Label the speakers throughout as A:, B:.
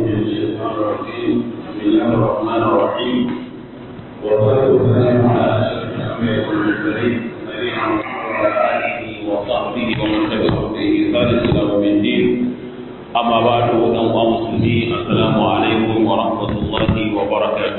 A: من الشيطان الرجيم بسم الله الرحمن الرحيم والصلاة والسلام على أشرف الأنبياء والمرسلين نبينا محمد وعلى آله وصحبه ومن تبعهم بإحسان إلى يوم الدين أما بعد أيها المسلمين السلام عليكم ورحمة الله وبركاته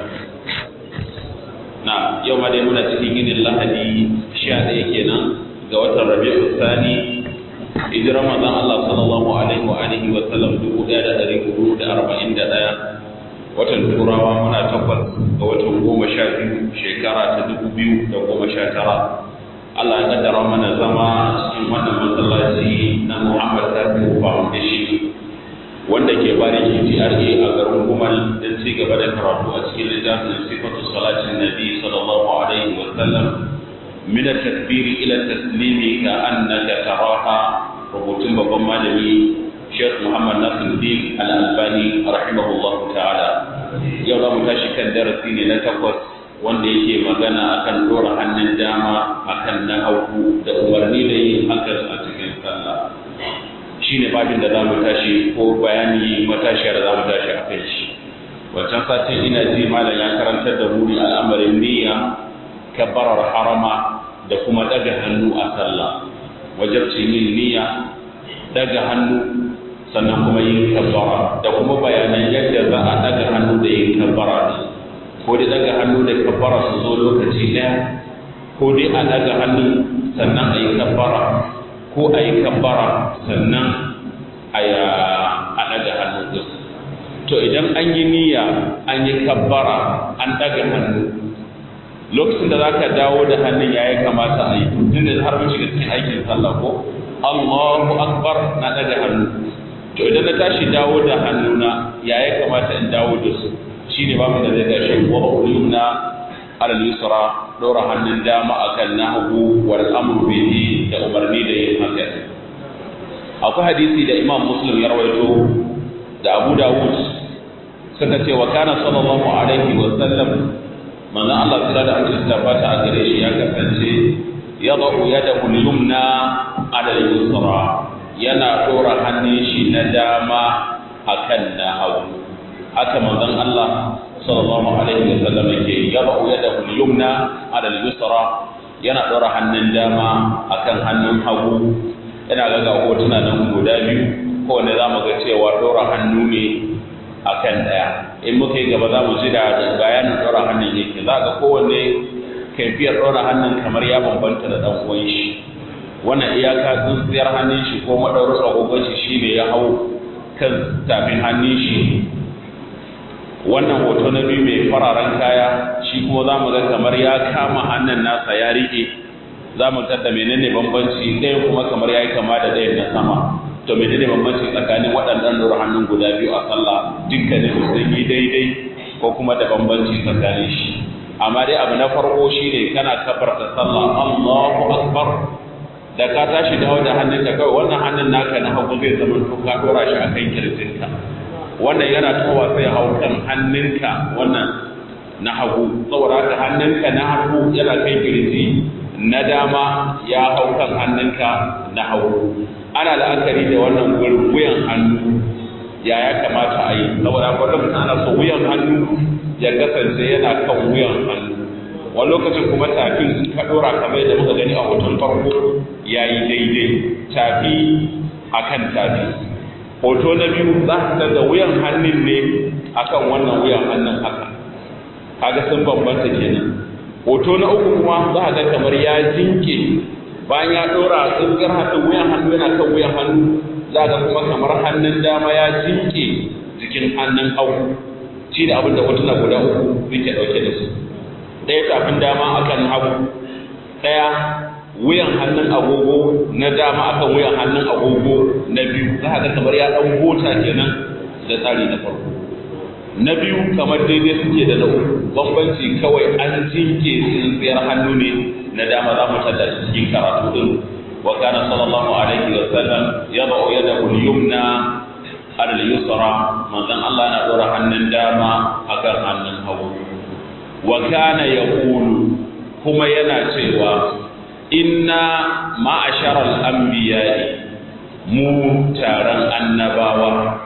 A: na yau ma dai muna cikin yinin lahadi sha ɗaya kenan ga watan rabi'u sani hijirar manzon Allah sallallahu alaihi wa alihi wa sallam dubu ɗaya da ɗari hudu da arba'in da ɗaya watan turawa muna takwas ga watan goma sha biyu shekara ta dubu biyu da goma sha tara Allah ya kaddara mana zama cikin wannan masallaci na Muhammad Tafiu Foundation wanda ke bari GTRA a garin Gumal don ci gaba da karatu a cikin littafin sifatu salatin Nabi sallallahu alaihi wa sallam min at-takbir ila at-taslim ka annaka taraha rubutun babban malami Sheikh Muhammad Nasiruddin Al-Albani rahimahullahu ta'ala yau za mu tashi kan darasi ne na takwas wanda yake magana akan dora hannun dama akan na hagu da umarni da yin hakan a cikin sallah shine babin da zamu tashi ko bayani matashiya da zamu tashi a kai shi wancan satin ina ji malam ya karantar da mu al'amarin niyya kabbarar harama da kuma daga hannu a sallah wajabcin yin niyya daga hannu sannan kuma yin kabbara da kuma bayanan yadda za a daga hannu da yin kabbara ne ko dai daga hannu da kabbara su zo lokaci ɗaya ko dai a daga hannu sannan a yi kabbara ko a yi kabbara sannan a daga hannu ɗin to idan an yi niyya an yi kabbara an daga hannu lokacin da za ka dawo da hannun ya yi kamata a yi tun da har mun shiga cikin aikin sallah ko Allahu akbar na daga hannu to idan na tashi dawo da hannuna ya ya kamata in dawo da su shine babu da zai tashi wa ulumna alal yusra dora hannun dama akan nahwu wal amru bihi da umarni da yin haka akwai hadisi da Imam Muslim ya rawaito da Abu Dawud suka ce wa kana sallallahu alaihi wa sallam manzon Allah tsira da amince tabbata a gare shi ya kasance yadau yadahu al-yumna ala al-yusra yana dora hannun shi na dama akan na hagu haka manzon Allah sallallahu alaihi wa sallam yake yadau yadahu al-yumna ala al-yusra yana dora hannun dama akan hannun hagu yana ga hotuna nan guda biyu kowane za mu ga cewa dora hannu ne akan ɗaya in muka yi gaba za mu ji da bayanin ɗora hannun yake za ga kowanne kaifiyar ɗora hannun kamar ya bambanta da ɗan uwan shi wannan iyaka tsintsiyar hannun shi ko maɗaurin agogon shi shine ya hau kan tafin hannun shi wannan hoto na biyu mai fararen kaya shi kuma za mu ga kamar ya kama hannun nasa ya riƙe za mu da menene bambanci ɗaya kuma kamar ya yi kama da ɗayan na sama to me ne bambanci tsakanin waɗannan lura hannun guda biyu a sallah dukkanin su sun yi daidai ko kuma da bambanci tsakanin shi amma dai abu na farko shine kana kabarta sallah Allahu akbar da ka tashi dawo da hannunka kawai wannan hannun naka na hagu zai zama to ka dora shi akan kirjinka wannan yana towa sai hau kan hannunka wannan na hagu saboda haka hannunka na hagu yana kan kirji na dama ya hau kan hannunka na hagu ana la'akari da wannan gurin wuyan hannu ya ya kamata a yi saboda akwai lokacin ana so wuyan hannu ya kasance yana kan wuyan hannu wani lokacin kuma tafin in ka dora kamar yadda muka gani a hoton farko ya yi daidai tafi a kan tafi hoto na biyu za ka da wuyan hannun ne akan wannan wuyan hannun haka kaga sun bambanta kenan hoto na uku kuma za ka ga kamar ya jinke bayan ya ɗora tsingar hannun wuyan hannu yana kan wuyan hannu za ga kuma kamar hannun dama ya jinke jikin hannun hagu shi da abin da hotuna guda uku suke ɗauke da su ɗaya tafin dama akan hagu ɗaya wuyan hannun agogo na dama akan wuyan hannun agogo na biyu za ga kamar ya ɗan gota kenan da tsari na farko na biyu kamar daidai suke da na uku bambanci kawai an jinke tsintsiyar hannu ne na dama za mu tada cikin karatu din wa kana sallallahu alaihi wa sallam yad'u yadahu al-yumna ala al-yusra manzon Allah na dora hannun dama akan hannun hagu wa kana yaqulu kuma yana cewa inna ma'ashara al-anbiya'i mu taron annabawa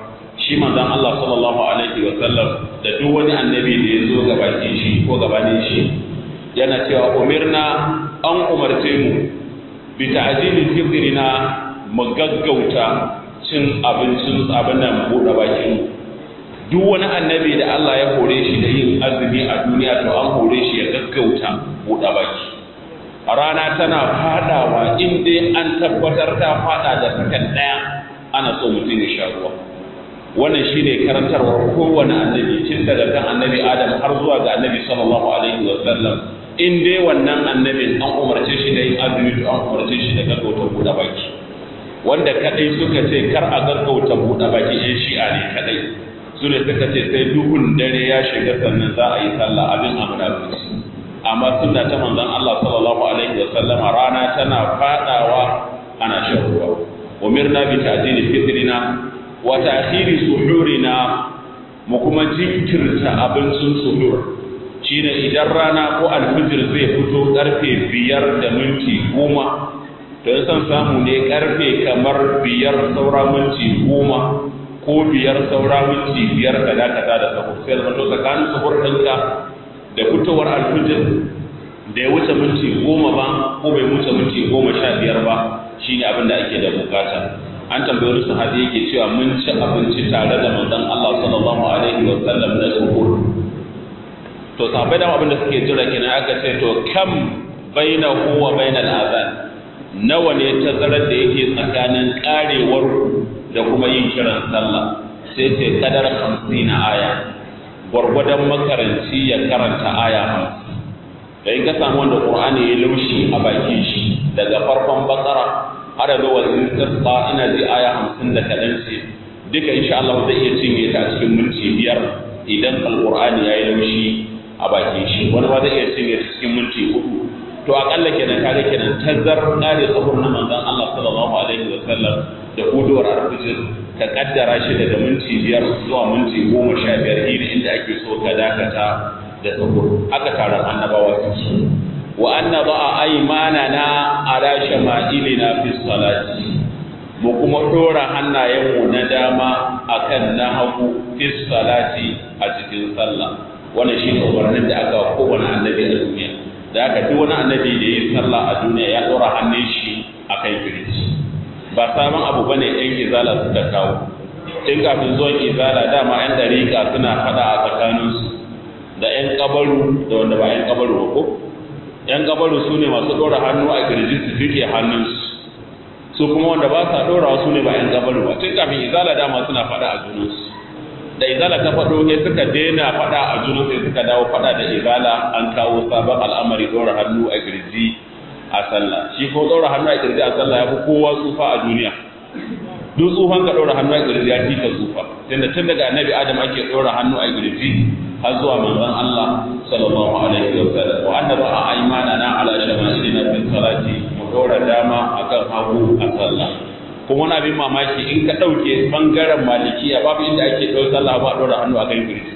A: shi manzon Allah sallallahu alaihi wa sallam da duk wani annabi da ya zo gabanin shi ko gabanin shi yana cewa umirna an umarce mu bi ta'jili fitrina mu gaggauta cin abincin abin nan buɗe bakin mu duk wani annabi da Allah ya hore shi da yin azumi a duniya to an hore shi ya gaggauta buɗe baki rana tana fadawa in dai an tabbatar ta fada da sakan daya ana so mutum ya sha ruwa wannan shine karantarwar kowane annabi tun daga kan annabi Adam har zuwa ga annabi sallallahu alaihi wa sallam in dai wannan annabin an umarce shi da yin azumi to an umarce shi da gaggauta buɗe baki wanda kadai suka ce kar a gaggauta buɗe baki yan shi'a ne kadai su ne suka ce sai duhun dare ya shiga sannan za a yi sallah abin amurabinsu amma sunna ta manzon Allah sallallahu alaihi wa sallama rana tana fadawa ana shan ruwa umirna bi ta'dili fitrina wa ta'khiri suhurina mu kuma jinkirta abincin suhur shine idan rana ko alfijir zai fito karfe biyar da minti goma to san samu ne karfe kamar biyar saura minti goma ko biyar saura minti biyar kaza kaza da sahur sai zama to tsakanin sahur ɗinka da fitowar alfijir da ya wuce minti goma ba ko bai wuce minti goma sha biyar ba shine abin da ake da bukata an tambayi wani sahabi yake cewa mun ci abinci tare da manzon Allah sallallahu alaihi wa sallam na sahur to sahabbai da abin da suke jira kenan aka ce to kam bainahu wa bainal azan nawa ne tazarar da yake tsakanin karewar da kuma yin kiran sallah sai ce kadar 50 aya gwargwadon makaranci ya karanta aya hamsin da in ka samu wanda qur'ani ya laushi a bakin shi daga farkon bakara har da wazin tasqa ina ji aya hamsin da kaɗan ce duka insha Allah zai iya cinye ta a cikin minti biyar idan alqur'ani ya yi laushi a bakin shi wani ma zai iya cinye ta cikin minti hudu to akalla kenan kare kenan tazar kare sahur na manzon Allah sallallahu alaihi wa sallam da huduwar alfijir ka kaddara shi daga minti biyar zuwa minti goma sha biyar iri inda ake so ka dakata da sahur aka taron annabawa su wa anna ba'a aymanana ala shama'ilina fi salati mu kuma dora hannayenmu na dama akan na hagu fi salati a cikin sallah wannan shine umarnin da aka wa kowane annabi a duniya da aka duk wani annabi da yi sallah a duniya ya dora hannun shi akan kirji ba sabon abu bane yan izala suka kawo tun kafin zuwan izala dama yan dariƙa suna fada a tsakaninsu da yan kabaru da wanda ba yan kabaru ba ko yan kabaru su ne masu ɗora hannu a kirji su fike hannunsu su kuma wanda ba sa ɗorawa su ne ba yan kabaru ba tun kafin izala dama suna fada a junansu da izala ta faɗo sai suka daina fada a junansu sai suka dawo fada da izala an kawo sabon al'amari ɗora hannu a kirji a sallah shi ko ɗora hannu a kirji a sallah ya fi kowa tsufa a duniya duk tsufan ka ɗora hannu a kirji ya fi ka tsufa tunda tun daga annabi adam ake ɗora hannu a kirji har zuwa manzon Allah sallallahu alaihi wa sallam wa anna ba'a aymana na ala shama'ilina fi salati mu ɗora dama akan hagu a sallah kuma wani abin mamaki in ka ɗauke ɓangaren malikiya babu inda ake ɗau sallah ba ɗora hannu a kan kirji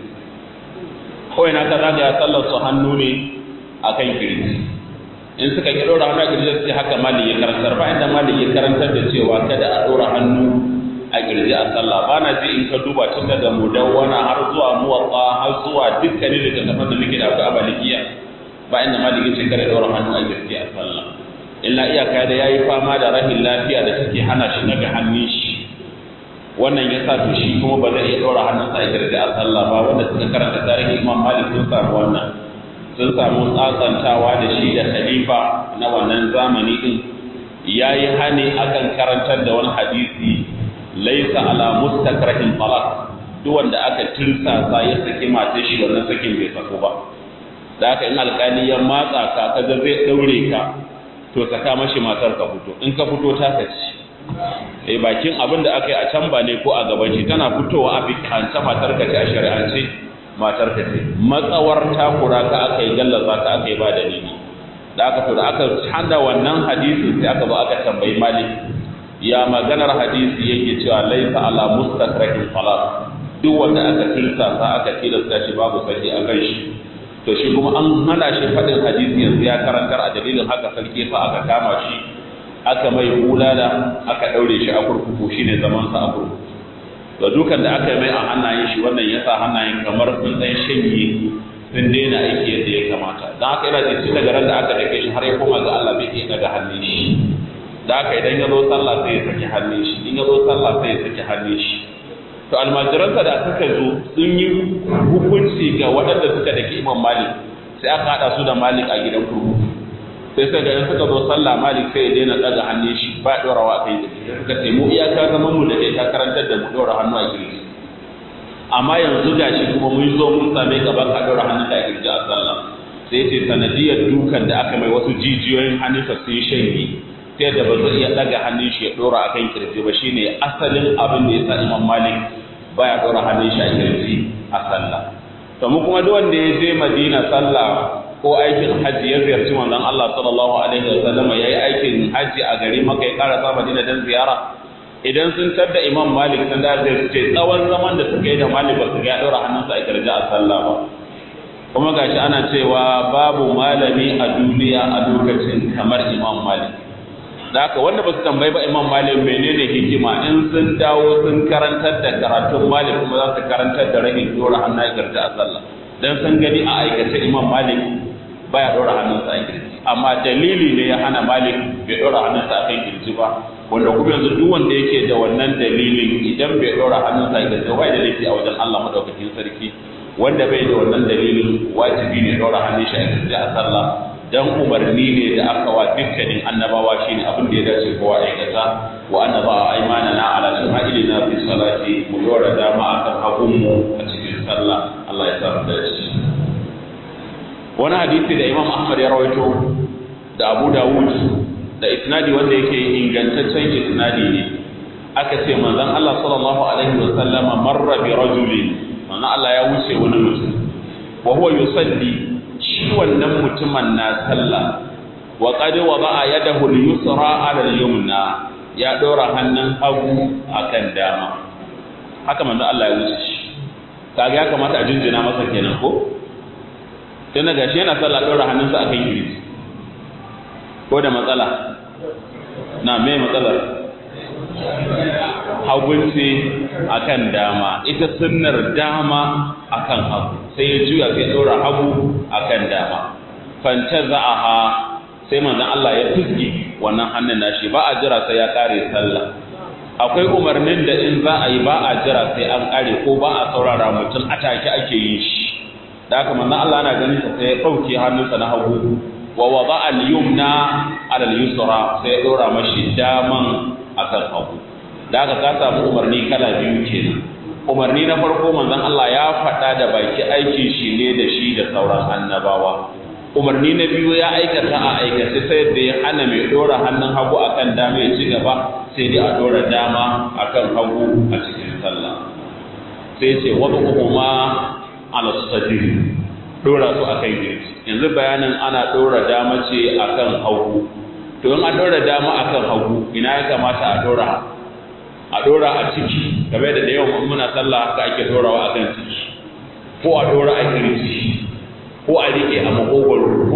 A: kawai na ka zagaya sallar su hannu ne a kan kirji in suka ki ɗora hannu a kirji sai haka mali ya karantar ba inda mali ya karantar da cewa kada a ɗora hannu a kirji a sallah ba na ji in ka duba tun daga mudawwana har zuwa muwatsa har zuwa dukkanin littattafan da muke da akwai a malikiya ba inda mali ya ce kada ɗora hannu a kirji a sallah illa iyaka da yayi fama da rahin lafiya da take hana shi daga hannun shi wannan ya sa to shi kuma ba zai iya ɗora hannunsa a kirji a sallah ba wanda suka karanta tarihin imam malik sun samu wannan sun samu tsatsantawa da shi da khalifa na wannan zamani din yayi hani akan karantar da wani hadisi laisa ala mustakrahin talaq duk wanda aka tirsasa ya saki matar shi wannan sakin bai sako ba da haka in alkali ya matsa ka kaga zai daure ka to saka mashi matar ka fito in ka fito ta kaci eh bakin abin da aka yi a can ba ne ko a gaban shi tana fitowa a bikanta matar ka ce a shari'ance matar ka ce matsawar takura ka aka yi gallaza ka aka yi ba dalili da aka to da aka hada wannan hadisi sai aka zo aka tambayi malik ya maganar hadisi yake cewa laisa ala mustakrahin salat duk wanda aka tilsa sa aka tilasta shi babu saki a kan shi to shi kuma an hana shi faɗin hadisi yanzu ya karantar a dalilin haka sarki fa aka kama shi aka mai bulala aka ɗaure shi a kurkuku shine zaman sa a kurkuku ga dukan da aka yi mai a hannayen shi wannan ya sa hannayen kamar sun ɗan shanye sun daina aiki yadda ya kamata don haka yana jin daga ran da aka dake shi har ya koma ga Allah bai iya daga hannun shi da haka idan ya zo sallah sai ya saki hannun shi in ya zo sallah sai ya saki hannun shi to almajiransa da suka zo sun yi hukunci ga waɗanda suka dake imam malik sai aka haɗa su da malik a gidan kurkuku sai suka ga suka zo sallah malik sai ya daina daga hannun shi ba ɗorawa kai da sai suka ce mu iyaka zaman mu da kai ka karantar da mu ɗora hannu a kirji amma yanzu gashi kuma mun zo mun same gaban ka ɗora hannun ka a kirji a sallah sai ce sanadiyar dukan da aka mai wasu jijiyoyin hannunsa sun shanye ta yadda ba zai iya daga hannun shi ya dora a kan kirji ba shine asalin abin da ya sa imam malik baya dora hannun shi a kirji a sallah to mu kuma duk wanda ya je madina sallah ko aikin hajji ya ziyarci manzon Allah sallallahu alaihi wa sallam yayi aikin hajji a gari maka ya karasa madina dan ziyara idan sun tadda imam malik sun da zai ce tsawon zaman da suka yi da malik ba su ga dora hannunsa a kirji a sallah ba kuma gashi ana cewa babu malami a duniya a lokacin kamar imam malik da haka wanda ba su tambayi ba imam malik menene hikima in sun dawo sun karantar da karatun malik kuma za su karantar da rahin dora hannun girji a sallah dan sun gani a aikace imam malik baya dora hannunsa a girji amma dalili ne ya hana malik bai dora hannunsa a kan girji ba wanda kuma yanzu duk wanda yake da wannan dalilin idan bai dora hannunsa a girji ba da laifi a wajen Allah madaukakin sarki wanda bai da wannan dalilin wajibi ne dora hannun shi a girji a sallah dan umarni ne da aka wa dukkanin annabawa shine abin da ya dace kowa aikata wa annaba aymanana ala shama'ilina fi salati mu dora dama akan hagunmu a cikin sallah Allah ya samu da shi wani hadisi da Imam Ahmad ya rawaito da Abu Dawud da isnadi wanda yake ingantaccen isnadi ne aka ce manzon Allah sallallahu alaihi wa sallama marra bi rajulin manzon Allah ya wuce wani mutum wa huwa yusalli shi wannan mutumin na sallah wa qad wada'a yadahu al-yusra 'ala al-yumna ya dora hannun hagu akan dama haka manzo Allah ya wuce shi kaga ya kamata a jinjina masa kenan ko dan ga shi yana sallah dora hannunsa akan kirji ko da matsala na me matsalar hagunci akan dama ita sunnar dama akan hagu sai ya juya sai ɗora hagu akan dama fanta za'aha sai manzon Allah ya fizgi wannan hannun nashi ba a jira sai ya kare sallah akwai umarnin da in za a yi ba a jira sai an kare ko ba a saurara mutum a take ake yin shi da haka manzon Allah yana ganin sa sai ya ɗauke hannunsa na hagu wa wada al-yumna ala al-yusra sai ya ɗora mashi daman akan hagu da haka ka samu umarni kala biyu kenan umarni na farko manzon Allah ya faɗa da baki aikin shi ne da shi da sauran annabawa umarni na biyu ya aikata a aikace sai da ya hana mai ɗora hannun hagu akan dama ya ci gaba sai dai a ɗora dama akan hagu a cikin sallah sai ce wata kuma ala sadri ɗora su akan girji yanzu bayanin ana ɗora dama ce akan hagu to in an ɗora dama akan hagu ina ya kamata a ɗora a ɗora a ciki game da da yawan muna sallah haka ake ɗorawa akan ciki ko a ɗora a kirji ko a riƙe a makogwaro ko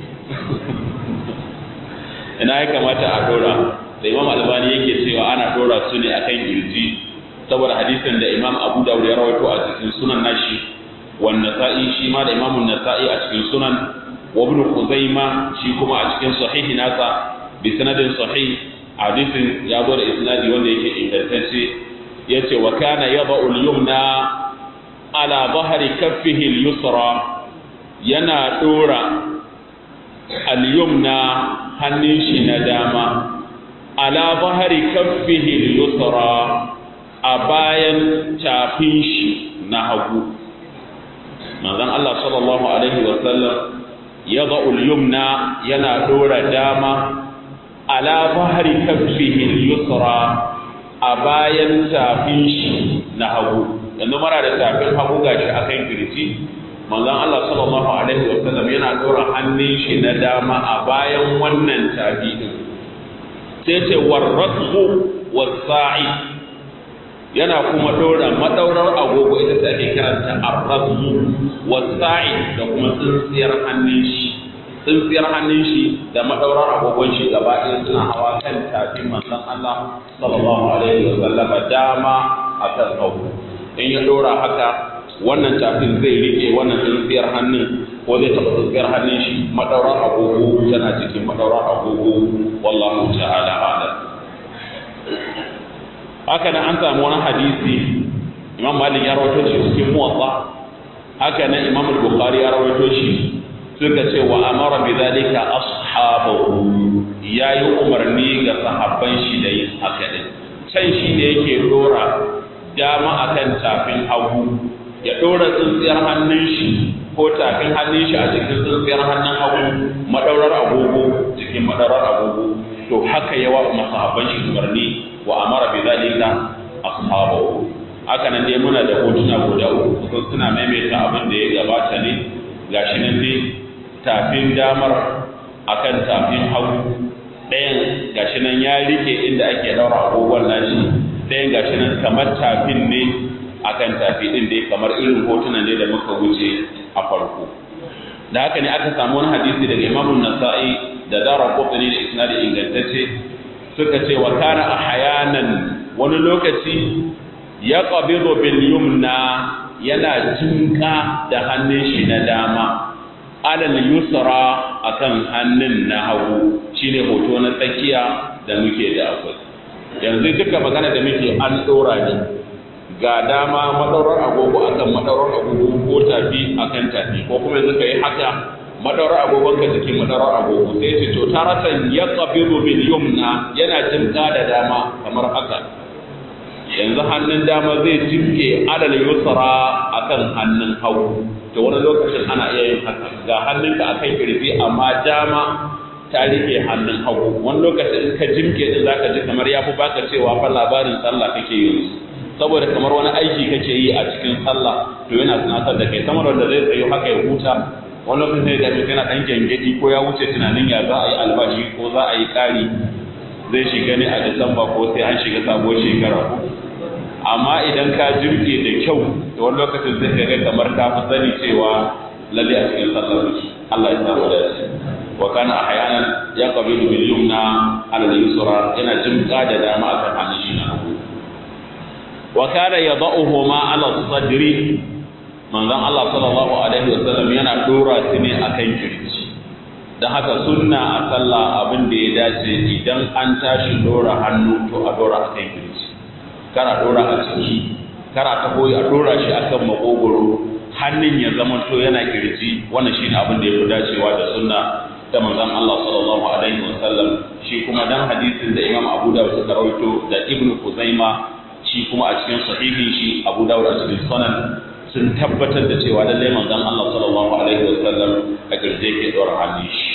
A: ina ya kamata a ɗora da imam albani yake cewa ana ɗora su ne akan kirji saboda hadisin da imam abu dawud ya rawaito a cikin sunan nashi wan nasa'i shi ma da imam nasa'i a cikin sunan wa ibn khuzaima shi kuma a cikin sahihi nasa bi sanadin sahih hadisin ya zo da isnadi wanda yake ingantacce yace wa kana yada'u al-yumna ala dhahri kaffihi al-yusra yana dora al-yumna hannun shi na dama ala dhahri kaffihi al-yusra a bayan tafin shi na hagu manzon Allah sallallahu alaihi wa sallam yada'u al-yumna yana dora dama ala bahari kaffihi al-yusra a bayan tafin shi na hagu yanzu mara da tafin hagu gashi akan kirji manzon Allah sallallahu alaihi wa sallam yana dora hannun shi na dama a bayan wannan tafi din sai ce warrasu wasa'i yana kuma dora madaurar agogo ita ce ake kiranta arrasu wasa'i da kuma tsintsiyar hannun shi tsintsiyar hannun shi da madaurar agogon shi gaba ɗaya suna hawa kan tafin manzon Allah sallallahu alaihi wa sallam dama akan hagu in ya dora haka wannan tafin zai rike wannan tsintsiyar hannun ko zai taɓa tsintsiyar hannun shi madaurar agogo tana cikin madaurar agogo wallahu ta'ala a'lam haka nan an samu wani hadisi imam malik ya rawaito shi cikin muwatta haka nan imam al-bukhari ya rawaito shi suka ce wa amara bi zalika ashabahu yayi umarni ga sahabban shi da yin haka din can shi ne yake dora dama akan tafin hagu ya dora tsintsiyar hannun shi ko tafin hannun shi a cikin tsintsiyar hannun hagu madaurar agogo cikin madaurar agogo to haka yawa masahabban shi umarni wa amara bi zalika ashabahu haka nan dai muna da hotuna guda uku kusan suna maimaita abin da ya gabata ne gashi nan dai tafin damar akan tafin hagu ɗayan gashi nan ya rike inda ake daura agogon nashi ɗayan gashi nan kamar tafin ne akan tafi ɗin dai kamar irin hotunan ne da muka wuce a farko da haka ne aka samu wani hadisi daga imamun nasa'i da dara kofini da isnadi ingantacce suka ce wa kana ahyanan wani lokaci ya qabidu bil yumna yana jinka da hannun shi na dama alal yusra akan hannun na hagu shine hoto na tsakiya da muke da akwai yanzu duka magana da muke an dora ne ga dama madaurar agogo akan madaurar agogo ko tafi akan tafi ko kuma yanzu kai haka madaurar agogon ka cikin madaurar agogo sai ce to taratan ya qabidu bil yumna yana jinka da dama kamar haka yanzu hannun dama zai jinke alal yusra akan hannun hagu to wani lokacin ana iya yin haka ga hannunka akan kirji amma dama ta rike hannun hagu wani lokacin in ka jimke din zaka ji kamar ya fi baka cewa fa labarin sallah kake yi saboda kamar wani aiki kake yi a cikin sallah to yana tunatar da kai samar da zai tsayo haka ya huta wani lokacin sai ga mutum yana dan gengedi ko ya wuce tunanin ya za a yi albashi ko za a yi ƙari zai shiga ne a disamba ko sai an shiga sabuwar shekara amma idan ka jirge da kyau da wani lokacin zai ga kamar ka fi sani cewa lalle a cikin sallar muke Allah ya samu dace wa kana ahyanan ya qabilu bil yumna ala al yusra yana jimka da dama akan hannun shi na hagu wa kana yad'uhu ma ala sadri manzon Allah sallallahu alaihi wasallam yana dora su ne akan kirji dan haka sunna a sallah abin da ya dace idan an tashi dora hannu to a dora akan kirji kana dora a ciki kana ta koyi a dora shi akan makogoro hannun ya zama to yana kirji wannan shine abin da yafi dacewa da sunna ta manzon Allah sallallahu alaihi wasallam shi kuma dan hadisin da Imam Abu Dawud suka rawaito da Ibn Kuzaima shi kuma a cikin sahihin shi Abu Dawud a cikin sunan sun tabbatar da cewa lallai manzon Allah sallallahu alaihi wasallam a kirje ke dora hannun shi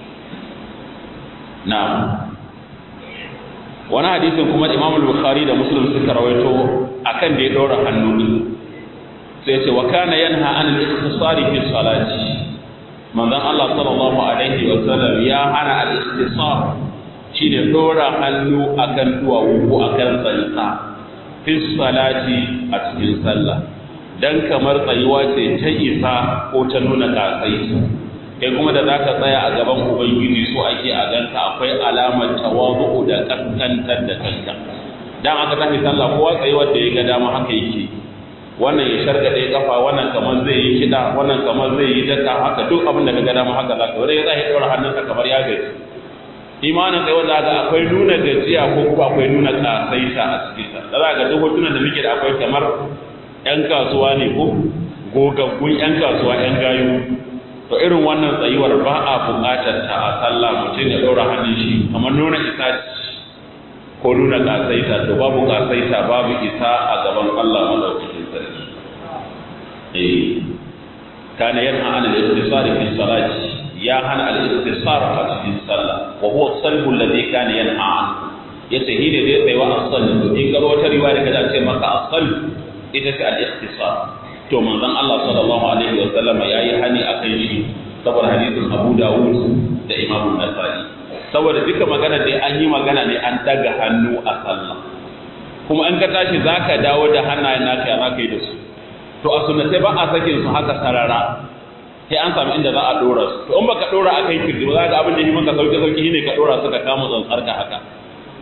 A: na'am wani hadisin kuma Imam Bukhari da Muslim suka rawaito akan da ya dora hannu din sai ce wa kana yanha an al-ikhtisari fi salati manzon Allah sallallahu alaihi wa sallam ya hana al-ikhtisar shine dora hannu akan duwawu ko akan tsantsa fi salati a cikin sallah dan kamar tsayuwa ce ta isa ko ta nuna kasai kai kuma da zaka tsaya a gaban ubangiji so ake a ganka akwai alamar tawazu da kaskantar da kanka dan aka tafi sallah kowa tsayuwar da ya ga dama haka yake wannan ya shargade kafa wannan kamar zai yi kida wannan kamar zai yi daka haka duk abin da ka ga dama haka zaka wanda ya zai daura hannunsa kamar ya gaji imanin kai wanda ga akwai nuna gajiya ko kuma akwai nuna kasaita a cikin sa da za ga duk hotunan da muke da akwai kamar yan kasuwa ne ko gogaggun yan kasuwa yan gayu to irin wannan tsayuwar ba a buƙatar ta a sallah mutum ya daura hannun shi kamar nuna isa ko nuna kasaita to babu kasaita babu isa a gaban Allah madaukakin sarki eh kana yanha an al-ittisar fi salati ya hana al-ittisar a cikin sallah wa huwa salbu alladhi kana yanha an yace hine da yayi wa asal to in ga wata riwaya da ce maka asal ita ce al-ittisar to manzon Allah sallallahu alaihi wa sallam yayi hani akan shi saboda hadisin Abu Dawud da Imam Nasa'i saboda duka magana dai an yi magana ne an daga hannu a sallah kuma in ka tashi zaka dawo da hannayen naka ya zaka yi da su to a sunnatai ba a sakin su haka sarara sai an samu inda za a dora su to in baka dora aka yi kirji ba za ka abin da yi maka sauki sauki ne ka dora su ka kama tsantsar ka haka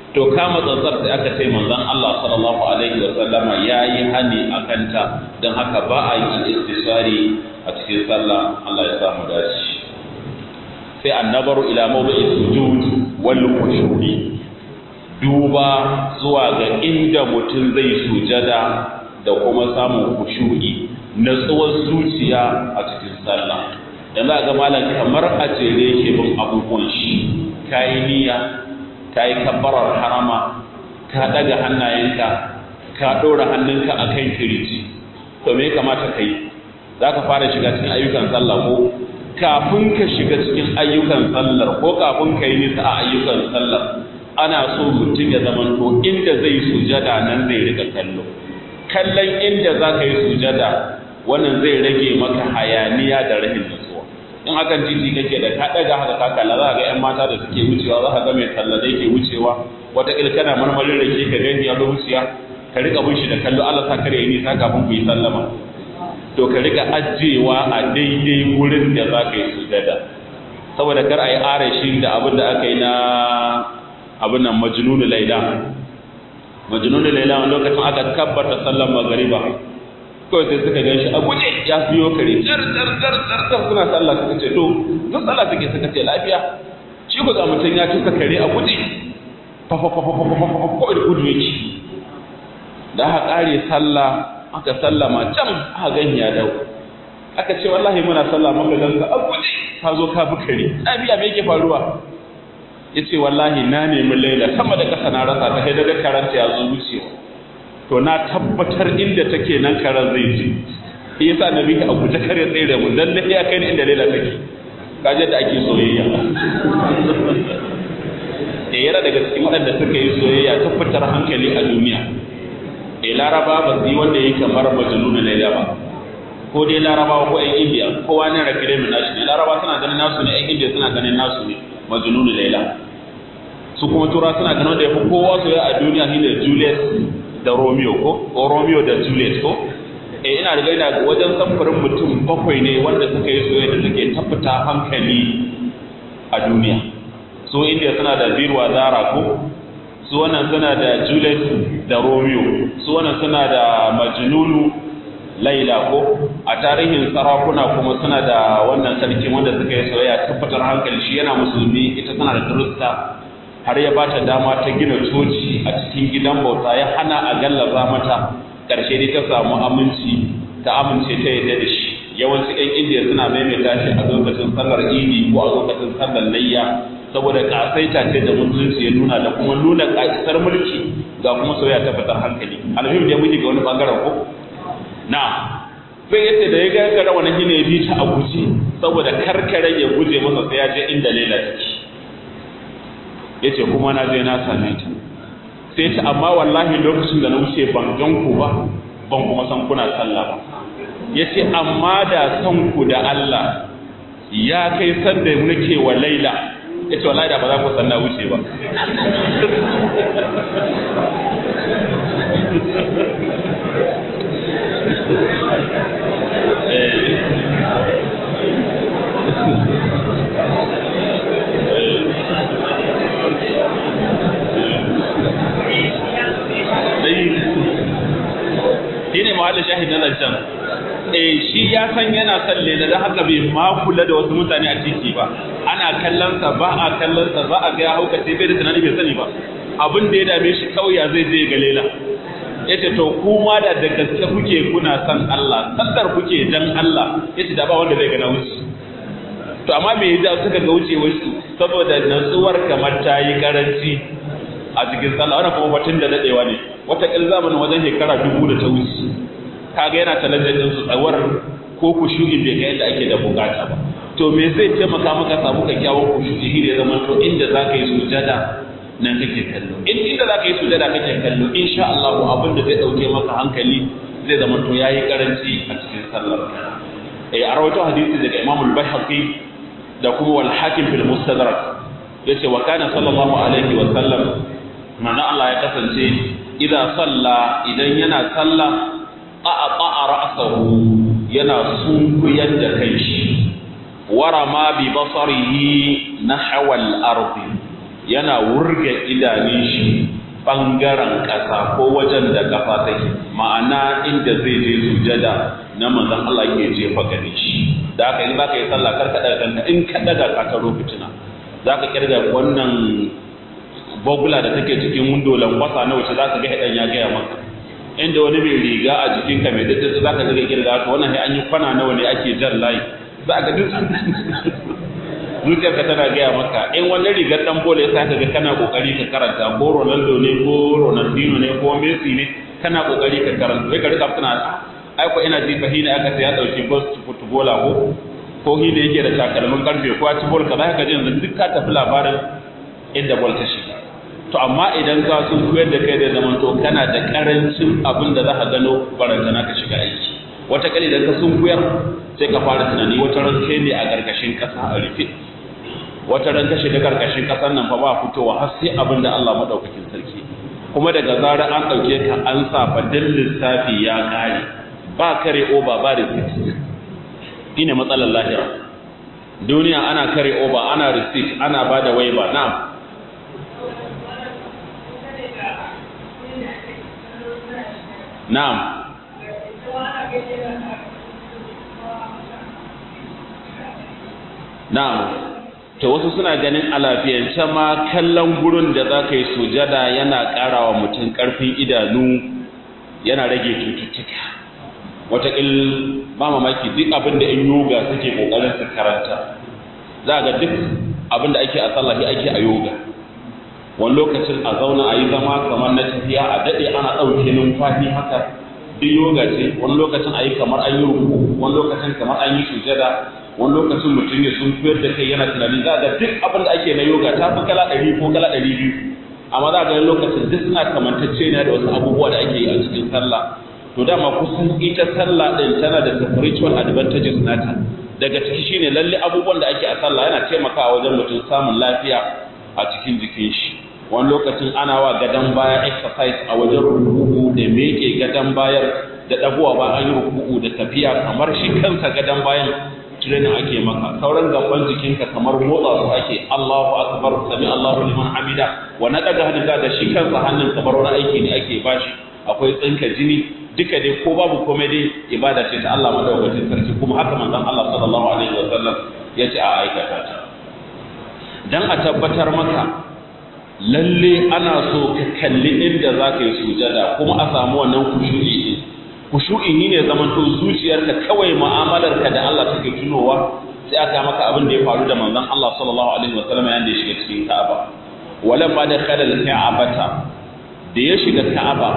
A: to kama tsantsar sai aka ce manzon Allah sallallahu alaihi wa sallama yayi hani akan ta dan haka ba a yi istisari a cikin sallah Allah ya samu dace sai annabaru ila mawdi'i sujud wal khushu'i duba zuwa ga inda mutum zai sujada da kuma samun khushu'i natsuwar zuciya a cikin sallah dan za ga malam kamar a jere yake bin abubuwan shi kayi niyya kayi kabbarar harama ka daga hannayenka ka ɗora hannunka a kan kirji to me kamata ka yi za ka fara shiga cikin ayyukan sallah ko kafin ka shiga cikin ayyukan sallar ko kafin ka yi nisa a ayyukan sallar ana so mutum ya zama to inda zai sujada nan zai rika kallo kallon inda za ka yi sujada wannan zai rage maka hayaniya da rahin nutsuwa in akan titi kake da ka daga haka ka kalla za ga yan mata da suke wucewa za ka ga mai talla da yake wucewa wata kana marmarin da ke ka gani ya zo wuciya ka rika bin shi da kallo Allah sa kare yi nisa kafin ku yi sallama to ka rika ajewa a daidai wurin da za ka yi sujada saboda kar a yi arashi da abin da aka yi na abin nan majnunu laila majnunu laila wani lokacin aka kabbata sallan magariba kawai sai suka gan shi a guje ya fiyo kare jar jar jar jar jar suna sallah suka ce to duk sallah suke suka ce lafiya shi ko ga mutum ya tuka kare a guje fa fa fa fa fa fa fa kawai da gudu yake da aka kare sallah aka sallama can aka gan ya dau aka ce wallahi muna sallah maka gan ka a guje ka zo ka bi kare lafiya me yake faruwa ya ce wallahi na nemi laila sama da ƙasa na rasa ta kai daga karanta ya zo wucewa to na tabbatar inda take nan karan zai je shi yasa na bi a guje kare tsere mu dan da ya kai ni inda laila take kaje da ake soyayya eh yana daga cikin waɗanda suka yi soyayya ta fitar hankali a duniya eh laraba ba su yi wanda yake kamar majnun laila ba ko dai larabawa ko ƴan indiya kowa ne rakire mu nashi ne laraba suna ganin nasu ne ƴan indiya suna ganin nasu ne majnun laila su kuma tura suna ganin da yafi kowa soyayya a duniya shine Juliet da Romeo ko ko Romeo da Juliet ko eh ina da gaina wajen samfurin mutum bakwai ne wanda suka yi soyayya da suke tabbata hankali a duniya su India suna da Birwa Zara ko su wannan suna da Juliet da Romeo su wannan suna da Majnunu Laila ko a tarihin sarakuna kuma suna da wannan sarki wanda suka yi soyayya tabbatar hankali shi yana musulmi ita tana da Kirista har ya ba ta dama ta gina coci a cikin gidan bauta ya hana a gallaza mata ƙarshe dai ta samu aminci ta amince ta yadda da shi yawanci ɗan indiya suna maimaita shi a lokacin sallar idi ko a lokacin sallar layya saboda ƙasaita ce da musulunci ya nuna da kuma nuna ƙasar mulki ga kuma soyayya ta fitar hankali alhim da muke ga wani bangaren ko na sai yace da ya ga kare wani shine ya bi ta a guje saboda karkare ya guje masa sai ya je inda lela take yace kuma na je na same ta sai ta amma wallahi lokacin da na wuce ban gan ku ba ban kuma san kuna sallah ba yace amma da san ku da Allah ya kai san da nake wa Laila yace wallahi da ba za ku san na wuce ba shi ne mahallin shahid na can eh shi ya san yana son lela don haka bai ma kula da wasu mutane a titi ba ana kallonsa ba a kallonsa ba a ga ya hauka sai bai da tunani bai sani ba abin da ya dame shi kawai ya zai je ga lela yace to kuma da da gaske kuke kuna son Allah sallar kuke dan Allah yace da ba wanda zai ga na wuce to amma me yasa suka ga wuce wasu saboda natsuwar kamar ta yi karanci a cikin sallah wannan kuma batun da dadewa ne wata kil zamanin wajen shekara dubu da ta wuce kaga yana talantar din su tsawar ko kushu'i bai ga yadda ake da bukata ba to me zai taimaka maka samu kyakkyawan kushu'i shi ne zaman to inda zaka yi sujada nan kake kallo in inda zaka yi sujada kake kallo insha Allah abin da zai dauke maka hankali zai zama to yayi karanci a cikin sallar eh a rawaito hadisi daga Imam al-Baihaqi da kuma wal Hakim fil Mustadrak yace wa kana sallallahu alaihi wa sallam manzo Allah ya kasance idza salla idan yana salla aqa'a ra'sahu yana sunkuyar da kanshi warama bi basarihi nahwa al-ard yana wurga idanun shi ɓangaren ƙasa ko wajen da ƙasa take ma'ana inda zai je sujada na manzon Allah ke jefa gare shi da haka in zaka yi sallah kar ka daga kanka in ka daga ka taro fitina zaka kirga wannan bogula da take cikin windo lankwasa na wuce zaka ga hadan ya gaya maka inda wani mai riga a jikinka mai daddasa zaka ga kirga to wannan sai an yi kwana nawa ne ake jan layi za ka duk zuciyarka tana gaya maka in wani rigar dan bola ya saka ga kana kokari ka karanta ko Ronaldo ne ko Ronaldinho ne ko Messi ne kana kokari ka karanta sai ka rika tana ai ko ina ji fahina aka sai ya dauki bus footballer ko ko hi da yake da takalmin karfe ko a ci bol kaza ka ji yanzu duk ka tafi labarin inda bol ta shiga to amma idan ka sun koyar da kai da zaman to kana da karancin abin da za ka gano barantana ka shiga aiki wata kali da ka sun koyar sai ka fara tunani wata ran kai ne a gargashin kasa a rufe wata ran ka shiga karkashin kasar nan fa ba fitowa har sai abin da Allah madaukakin sarki kuma daga zarar an dauke ka an sa fadin lissafi ya kare ba kare oba ba receipt ine matsalar lahira duniya ana kare oba ana receipt ana bada waiba na'am na'am na'am to wasu suna ganin a lafiyance ma kallon gurin da za ka yi sujada yana ƙara wa mutum ƙarfin idanu yana rage cututtuka wataƙil ba mamaki duk abin da in yoga suke ƙoƙarin su karanta za ga duk abin da ake a sallahi ake a yoga wani lokacin a zauna a yi zama kamar na tafiya a daɗe ana ɗauke numfashi haka duk yoga ce wani lokacin a yi kamar an yi ruku wani lokacin kamar an yi sujada wani lokacin mutum ya sun koyar da kai yana tunani za ga duk abin da ake na yoga ta fi kala ɗari ko kala ɗari biyu amma za ga lokacin duk suna kamantacce ne da wasu abubuwa da ake yi a cikin sallah to dama kusan ita sallah ɗin tana da spiritual advantages nata daga ciki shine lalle abubuwan da ake a sallah yana taimakawa wajen mutum samun lafiya a cikin jikin shi wani lokacin ana wa gadon baya exercise a wajen ruku'u da meke gadon bayar da ɗagowa ba an yi ruku'u da tafiya kamar shi kansa gadon bayan training ake maka sauran gaban jikinka kamar motsa su ake Allahu akbar sami Allahu liman hamida wa na daga hannun da shi kansa hannun kamar wani aiki ne ake bashi akwai tsinka jini duka dai ko babu komai dai ibada ce ta Allah madaukakin sarki kuma haka manzon Allah sallallahu alaihi wa sallam ya ce a aikata ta dan a tabbatar maka lalle ana so ka kalli inda za ka yi sujada kuma a samu wannan kushu'i din kushu'i ne zaman to zuciyarka kawai mu'amalarka da Allah take tunowa sai aka maka abin da ya faru da manzon Allah sallallahu alaihi wa sallam yayin da ya shiga cikin Ka'aba walamma dakhala al-Ka'abata da ya shiga Ka'aba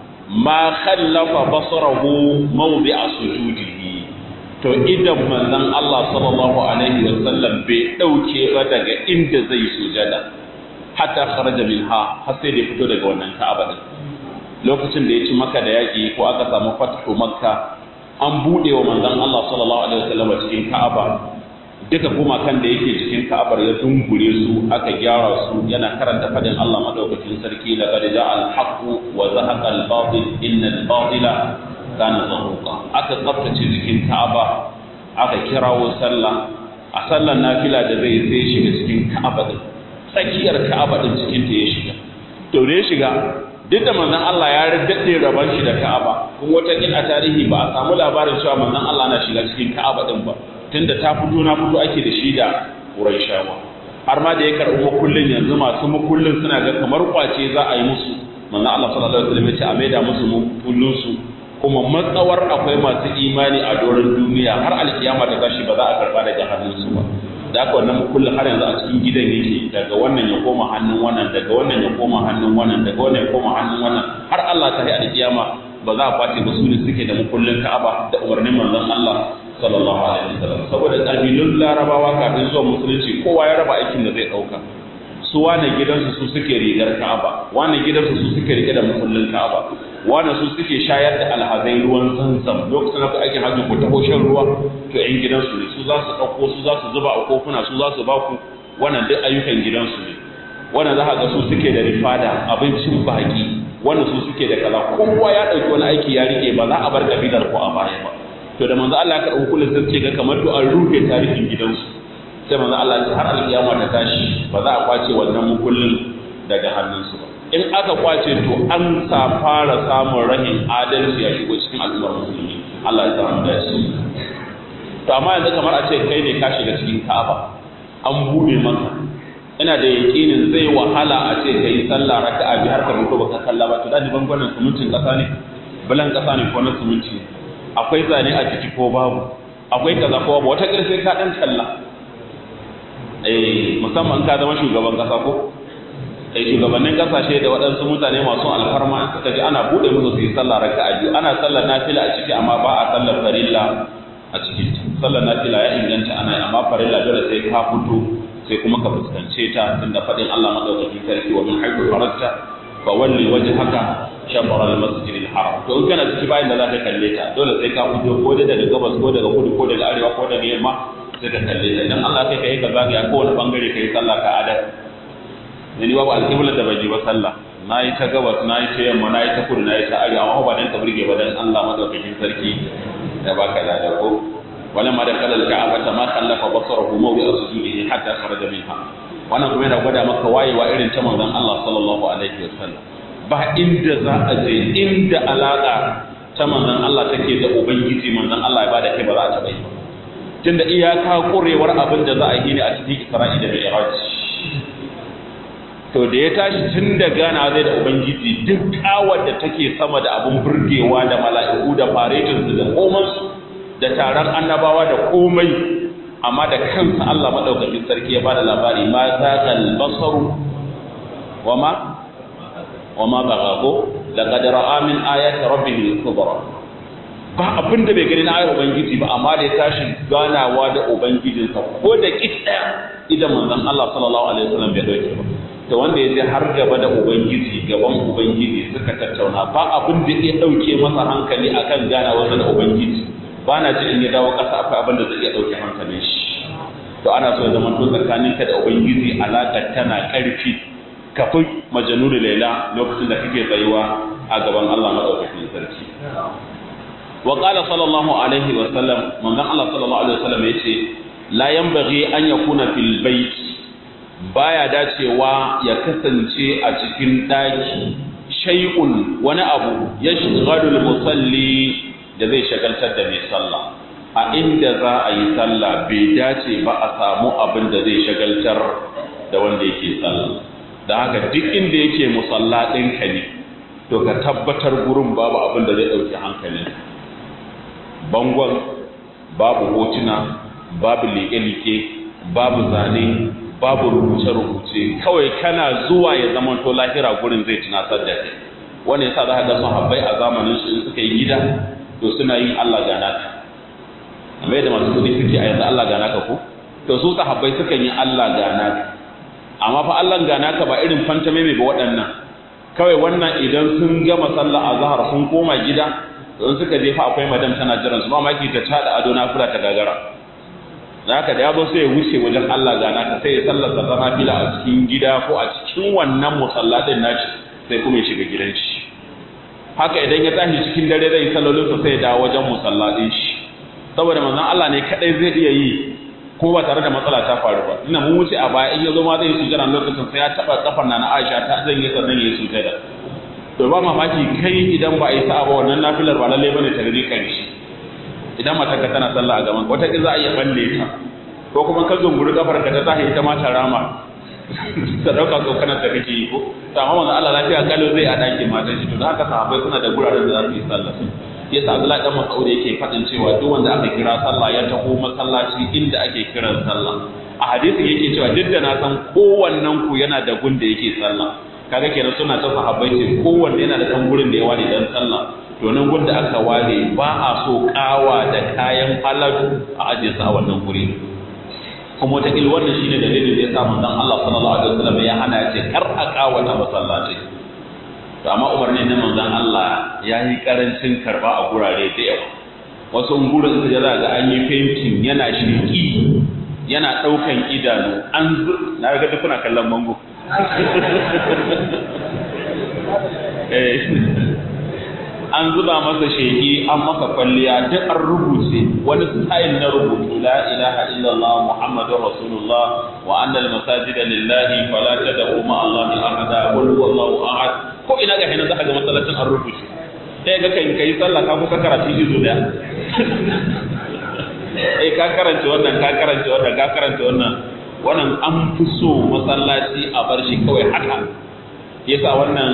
A: ma khallafa basarahu mawdi'a sujudihi to idan manzon Allah sallallahu alaihi wa sallam bai dauke ba daga inda zai sujada hatta kharaja minha har sai da fito daga wannan Ka'aba din lokacin da ya ci maka da yaƙi ko aka samu fatahu makka an buɗe wa manzon Allah sallallahu alaihi wasallam cikin Ka'aba duka gumakan da yake cikin Ka'abar ya dungure su aka gyara su yana karanta fadin Allah madaukakin sarki laqad ja'a al-haqqu wa zahaqa al-batil inna al-batila kana zahuqa aka tsaftace cikin Ka'aba aka kirawo sallah a sallar nafila da zai sai shiga cikin Ka'aba din tsakiyar Ka'aba din cikin ta ya shiga to da ya shiga duk da manzon Allah ya daɗe rabon shi da Ka'aba kuma wata kin a tarihi ba a samu labarin cewa manzon Allah na shiga cikin Ka'aba din ba tunda ta fito na fito ake da shi da Qurayshawa har ma da ya karɓi makullin yanzu masu makullin suna ga kamar kwace za a yi musu manzon Allah sallallahu alaihi wasallam ya ce a maida musu makullin su kuma matsawar akwai masu imani a doron duniya har alkiyama ta tashi ba za a karba daga hannunsu ba da aka wannan kullum har yanzu a cikin gidan yake daga wannan ya koma hannun wannan daga wannan ya koma hannun wannan daga wannan ya koma hannun wannan har Allah ta yi alkiyama ba za a kwace ba su ne suke da mukullin Ka'aba da umarnin manzon Allah sallallahu alaihi wasallam saboda kabilun Larabawa kafin zuwa musulunci kowa ya raba aikin da zai dauka su wane gidansu su suke rigar Ka'aba wane gidansu su suke rike da mukullin Ka'aba wane su suke shayar da alhazai ruwan zanzam lokacin da aikin hajji ko taho shan ruwa to ƴan gidansu ne su za su ɗauko su za su zuba a kofuna su za su ba ku wannan duk ayyukan gidansu ne wannan za ka ga su suke da rifada abincin baki wannan su suke da kaza kowa ya ɗauki wani aiki ya rike ba za a bar kabilar ko a baya ba to da manzo Allah ya karɓi kullum sai ce ga kamar to an rufe tarihin gidansu sai manzo Allah ce har alkiyama ta tashi ba za a kwace wannan mukullin daga hannunsu ba in aka kwace to an sa fara samun rahin adalci ya shigo cikin al'ummar musulmi Allah ya samu dace to amma yanzu kamar a ce kai ne ka shiga cikin Ka'aba an bude maka ina da yakinin zai wahala a ce kai sallah raka'a bi har ka mutu baka kalla ba to da bangaren sumuncin kasa ne bulan kasa ne ko na sumunci akwai zane a ciki ko babu akwai kaza ko babu wata sai ka dan kalla eh musamman ka zama shugaban kasa ko eh shugabannin kasashe da waɗansu mutane masu alfarma in suka ji ana bude musu su yi sallah raka'a biyu ana sallar nafila a ciki amma ba a sallar farilla a cikin sallar nafila ya inganta ana amma farilla dole sai ka fito sai kuma ka fuskance ta tunda faɗin Allah madaukakin sarki wa min haythu kharajta fa walli wajhaka shatr al-masjid al-haram to in kana ciki bayan da zaka kalle ta dole sai ka fito ko daga gabas ko daga kudu ko daga arewa ko daga yamma sai ka kalle ta idan Allah kai kai ka zagaya ko wani bangare kai sallah ka adar ni babu alƙibla da bai ba sallah na yi ta gabas na yi ta yamma na yi ta kudu na yi ta arewa amma ba dan ka burge ba dan Allah madaukakin sarki ya baka lada ko ولما دخل الكعبة ما خلف بصره موضع سجوده حتى خرج منها wannan kuma yana gwada maka wayewa irin ta manzon Allah sallallahu alaihi wasallam ba inda za a je inda alaka ta manzon Allah take da ubangiji manzon Allah ya bada kai ba za a taba yi tunda iyaka kurewar abin da za a yi ne a cikin Isra'i da Mi'raj to da ya tashi tun da gana zai da ubangiji duk kawar da take sama da abun burgewa da mala'iku da faretinsu da komansu da taron annabawa da komai amma da kansa Allah madaukakin sarki ya bada labari ma zagal basaru wama wama baghago laqad ra'a min ayati rabbih al-kubra ba abin da bai gani na ayar ubangiji ba amma da ya tashi ganawa da ubangijinsa ko da kidda idan manzon Allah sallallahu alaihi wasallam bai dauke ba to wanda ya je har gaba da ubangiji gaban ubangiji suka tattauna ba abin da ya dauke masa hankali akan ganawarsa da ubangiji ba na ji in ya dawo ƙasa akwai abin da zai iya ɗauke hankalin shi to ana so ya zama to tsakaninka da ubangiji alaƙa tana ƙarfi kafin majanu da laila lokacin da kake tsayuwa a gaban Allah madaukakin sarki wa qala sallallahu alaihi wa sallam manzon Allah sallallahu alaihi wa sallam yace la yanbaghi an yakuna fil bait baya dacewa ya kasance a cikin daki shay'un wani abu yashghalu musalli da zai shagaltar da mai sallah a inda za a yi sallah bai dace ba a samu abin da zai shagaltar da wanda yake sallah da haka duk inda yake musalla ɗinka ne to ka tabbatar gurin babu abin da zai ɗauki hankali bangon babu hotuna babu liƙe-liƙe babu zane babu rubuce-rubuce kawai kana zuwa ya zama to lahira gurin zai tunasar da kai wanda yasa za ka ga sahabbai a zamanin su in suka yi gida to suna yin Allah gana ka amma yadda masu kudi suke a yanzu Allah gana ka ko to su sahabbai sukan yi Allah gana ka amma fa Allah gana ka ba irin fantame mai ba waɗannan kawai wannan idan sun gama sallah a zahar sun koma gida don suka je fa akwai madam tana jiran su ba ma ki ta tada ado na fura ta gagara da haka da ya zo sai ya wuce wajen Allah gana ka sai ya sallar sa zama fila a cikin gida ko a cikin wannan musallatin nashi sai kuma ya shiga gidan shi haka idan ya tashi cikin dare zai sallolin sa sai ya dawo wajen musallatin shi saboda manzon Allah ne kadai zai iya yi ko ba tare da matsala ta faru ba ina mun wuce a baya in ya zo ma zai yi sujjada lokacin sai ya taba kafar na Aisha ta zan yi sannan ya yi sujjada to ba mamaki kai idan ba a yi sa'a ba wannan nafilar ba lalle bane ta gari karshe idan mata ka tana sallah a gaban wata za a iya balle ta ko kuma ka zunguri kafar ka ta zahi ita ma ta rama ta dauka tsokanar da kake yi ko to amma manzo Allah lafiya kallo zai a dakin matan shi to da haka sahabbai suna da guraren da za su yi sallah yasa Abdullahi dan Mas'ud yake fadin cewa duk wanda aka kira sallah ya taho masallaci inda ake kiran sallah a hadisin yake cewa duk da na san kowannen ku yana da gun da yake sallah kaga kenan suna ta sahabbai ce kowanne yana da dan gurin da ya ware dan sallah to nan gun da aka ware ba a so kawa da kayan halatu a ajiye su a wannan guri kuma ta il wannan shine dalilin da ya sa manzon Allah sallallahu alaihi wasallam ya hana ya ce kar a kawata masallaci to amma umarni na manzon Allah ya yi karancin karba a gurare da yawa wasu gurin su da ga an yi fentin yana shirki yana daukan idanu an na ga duk kuna kallon bango an zuba masa sheki an masa kwalliya duk an rubuce wani style na rubutu la ilaha illallah muhammadur rasulullah wa anna al masajida lillahi fala tad'u ma allah ahada qul huwallahu ahad ko ina ga hinan zaka ga masallacin an rubuce sai ga kai kai sallah ka kusa karatu izu da eh ka karanta wannan ka karanta wannan ka karanta wannan wannan an fi so masallaci a bar shi kawai haka yasa wannan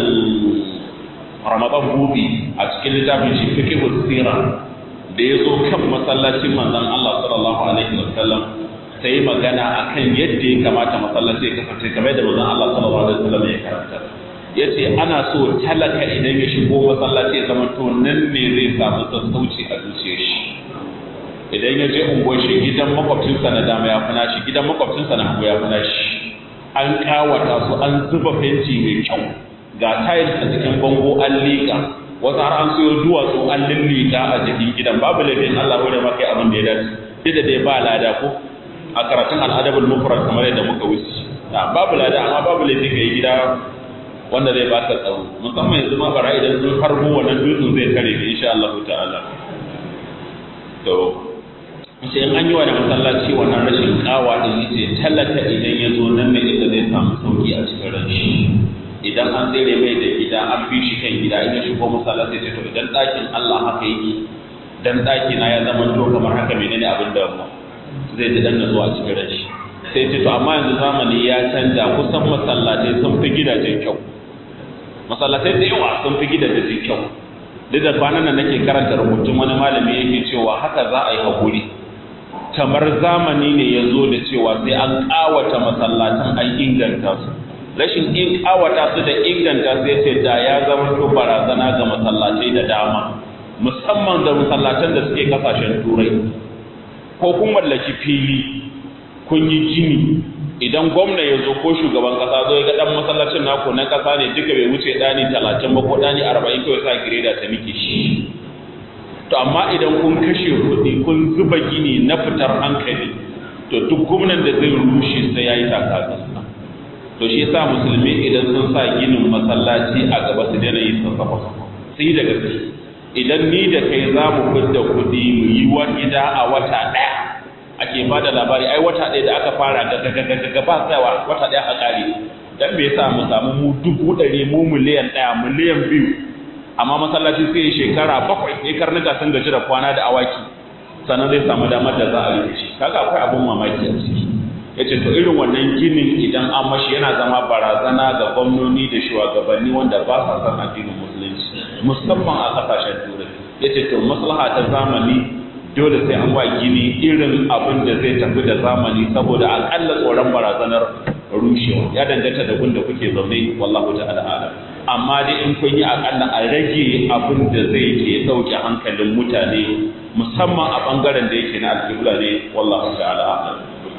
A: ramadan bubi a cikin littafin shi fiqh sira da ya zo kan masallacin manzon Allah sallallahu alaihi wasallam sai magana akan yadda ya kamata masallaci ya kasance kamar da manzon Allah sallallahu alaihi wasallam ya karanta yace ana so talaka idan ya shigo masallaci ya zama to nan ne zai samu sassauci a zuciyar shi idan ya je unguwar shi gidan makwabcinsa na dama ya fi nashi gidan makwabcinsa na hagu ya fi nashi an kawata su an zuba fenti mai kyau ga tiles a cikin bango an liƙa wasu har an siyo duwatsu an lillika a jikin gidan babu laifin Allah hore maka abin da ya dace duk da dai ba lada ko a karatun al'adabul mufrad kamar yadda muka wuce babu lada amma babu laifin kai gida wanda zai baka tsaro musamman yanzu ma bara idan sun harbo wannan dutsen zai kare ka insha Allah ta'ala to sai in an yi wa da masallaci wannan rashin kawa din yace talaka idan ya zo nan ne inda zai samu sauki a cikin ran shi idan an tsere mai da gida an fi shi kan gida in ya shigo masallaci sai to idan ɗakin Allah haka yake dan ɗaki na ya zama to kamar haka menene abin da mu zai ji dan zuwa cikin ran shi sai ce to amma yanzu zamani ya canja kusan masallatai sun fi gidajen kyau masallatai da yawa sun fi gidajen kyau duk da kwanan nan nake karanta rubutun wani malami yake cewa haka za a yi hakuri kamar zamani ne ya zo da cewa sai an ƙawata masallatan an inganta su rashin in ƙawata su da inganta su yace da ya zama to barazana ga masallatai da dama musamman da masallatan da suke kasashen turai ko kun mallaki fili kun yi gini idan gwamna ya zo ko shugaban kasa zo ya ga dan masallacin naku na kasa ne duka bai wuce dani talatin ba ko dani arba'in kawai sa gireda ta miki shi to amma idan kun kashe kuɗi kun zuba gini na fitar hankali to duk gwamnan da zai rushe sai ya yi takasansa to shi yasa musulmi idan sun sa ginin masallaci a gaba su daina yi sassafa sai da gaske idan ni da kai za mu fidda kuɗi mu yi wa gida a wata ɗaya ake ba da labari ai wata ɗaya da aka fara ga ba tsayawa wata ɗaya a ƙare dan me yasa mu samu mu dubu ɗari mu miliyan ɗaya miliyan biyu amma masallaci sai shekara bakwai sai karnuka sun gaji da kwana da awaki sannan zai samu damar da za a rufe shi kaga akwai abun mamaki a ciki yace to irin wannan ginin idan an mashi yana zama barazana ga gwamnoni da shugabanni wanda ba sa son addinin musulunci musamman a kasashen turai yace to maslaha ta zamani dole sai an wa gini irin abin da zai tafi da zamani saboda akalla tsoron barazanar rushewa ya danganta da gunda kuke zaune wallahu ta'ala alam amma dai in kun yi akalla a rage abin da zai ke dauke hankalin mutane musamman a bangaren da yake na alƙibla ne wallahu ta'ala alam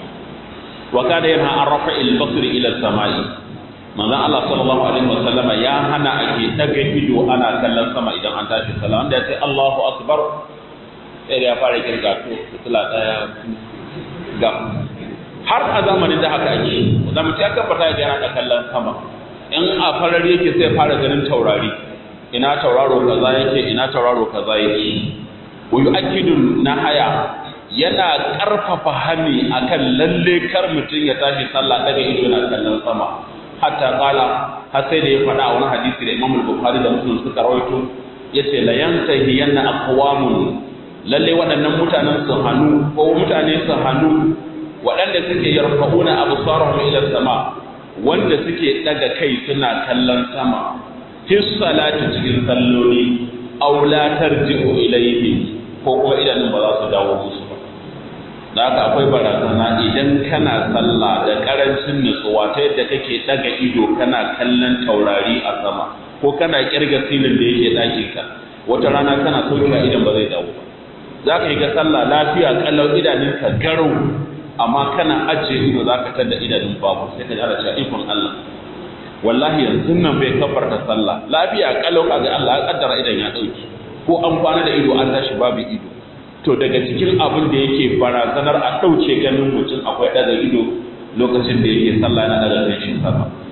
A: wa kana yana an rafa'il basri ila samai manzon Allah sallallahu alaihi wasallam ya hana ake daga ido ana kallon sama idan an tashi sallah wanda ya ce Allahu akbar sai da ya fara kirga to fitila daya ga har a zamanin da haka ake da mutum ya tabbata ya yana da kallon sama in a farar yake sai fara ganin taurari ina tauraro kaza yake ina tauraro kaza yake wa yu'akkidu nahaya yana karfafa hani akan lalle kar mutum ya tashi sallah daga ido yana kallon sama hatta qala har sai da ya faɗa a wani hadisi da Imam Bukhari da Muslim suka rawaito yace la yantahi yanna aqwamun lalle waɗannan mutanen su hannu ko mutane su hannu waɗanda suke yarfa'una absarahum ila sama wanda suke daga kai suna kallon sama fi salati cikin salloli aw la tarji'u ilayhi ko kuma idanun ba za su dawo musu ba da haka akwai barazana idan kana sallah da karancin nutsuwa ta yadda kake daga ido kana kallon taurari a sama ko kana kirga silin da yake ɗakin ka wata rana kana sauka idan ba zai dawo ba za ka yi ga sallah lafiya kallau idanunka garau amma kana ajiye ido za ka tada idanun babu sai ka jara cewa ikon Allah wallahi yanzu nan bai kafarta sallah lafiya kalau kaga Allah ya kaddara idan ya dauki ko an kwana da ido an tashi babu ido to daga cikin abin da yake barazanar a dauke ganin mutum akwai daga ido lokacin da yake sallah na daga kai shi sama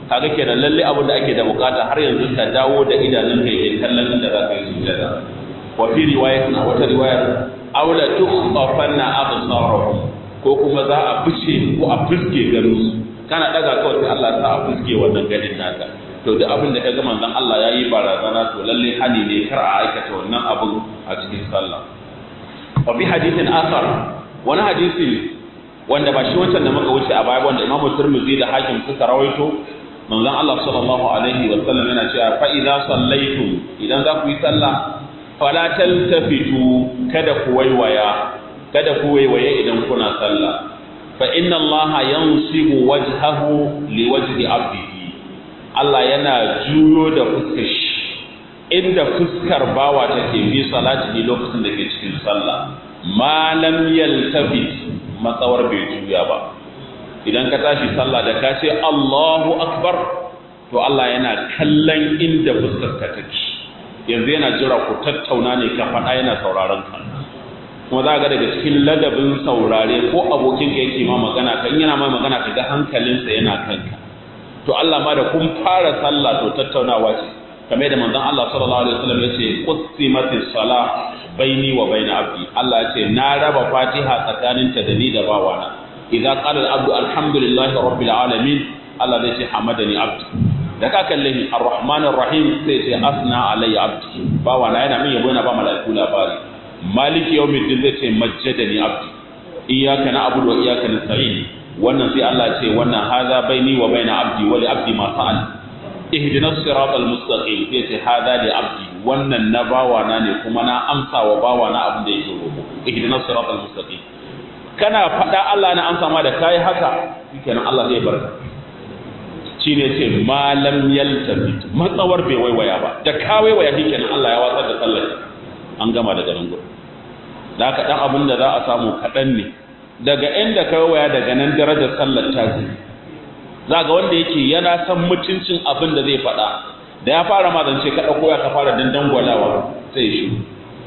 A: kaga kenan lalle abin da ake da bukata har yanzu ka dawo da idanun kai kai kallon inda za ka yi sujada wa fi riwayatin a wata riwayar aula tukhaffanna absarahum ko kuma za a fice ko a fuske garin su kana daga kawai sai Allah ta a fuske wannan ganin naka to duk abin da kaga manzon Allah yayi barazana to lalle hani ne kar a aikata wannan abin a cikin sallah wa fi hadithin akhar wani hadisi wanda ba shi wancan da muka wuce a baya wanda Imam Tirmidhi da Hakim suka rawaito manzon Allah sallallahu alaihi wa sallam yana cewa fa idza sallaitum idan za ku yi sallah fala taltafitu kada ku waiwaya kada ku waiwaye idan kuna sallah fa inna Allah yansibu wajhahu liwajhi abdihi Allah yana juyo da fuskar shi inda fuskar bawa take bi salati lokacin da ke cikin sallah ma lam yaltafit matsawar bai juya ba idan ka tashi sallah da ka ce Allahu akbar to Allah yana kallon inda fuskar ka take yanzu yana jira ku tattauna ne ka faɗa yana sauraron ka kuma za ga daga cikin ladabin saurare ko abokin ka yake ma magana kan yana ma magana ka ga hankalinsa yana kanka to Allah ma da kun fara sallah to tattaunawa ce kamar da manzon Allah sallallahu alaihi wasallam yace qusimatis salah baini wa baina abdi Allah yace na raba Fatiha tsakanin ta da ni da bawana idza qala al-abdu alhamdulillahi rabbil alamin Allah zai ce hamadani abdi da ka kalle ni arrahmanir rahim sai ce asna alayya abdi bawana yana min yabo yana ba mala'iku labari maliki yawmiddin zai ce majjadani abdi iyyaka na'budu wa iyyaka nasta'in wannan sai Allah ce wannan haza baini wa baina abdi wa li abdi ma sa'al ihdinas siratal mustaqim yace haza li abdi wannan na bawana ne kuma na amsa wa bawana abin da yake roƙo ihdinas siratal mustaqim kana faɗa Allah na amsa ma da kai haka shikenan Allah zai barka shine ce malam yaltafit matsawar bai waiwaya ba da ka waiwaya shikenan Allah ya watsar da sallar an gama daga nan gurin da haka dan abin da za a samu kaɗan ne daga inda ka waya daga nan darajar sallar ta za ga wanda yake yana san mutuncin abin da zai faɗa da ya fara ma zance ka ɗauko ya ka fara dandan gwalawa sai ya shiru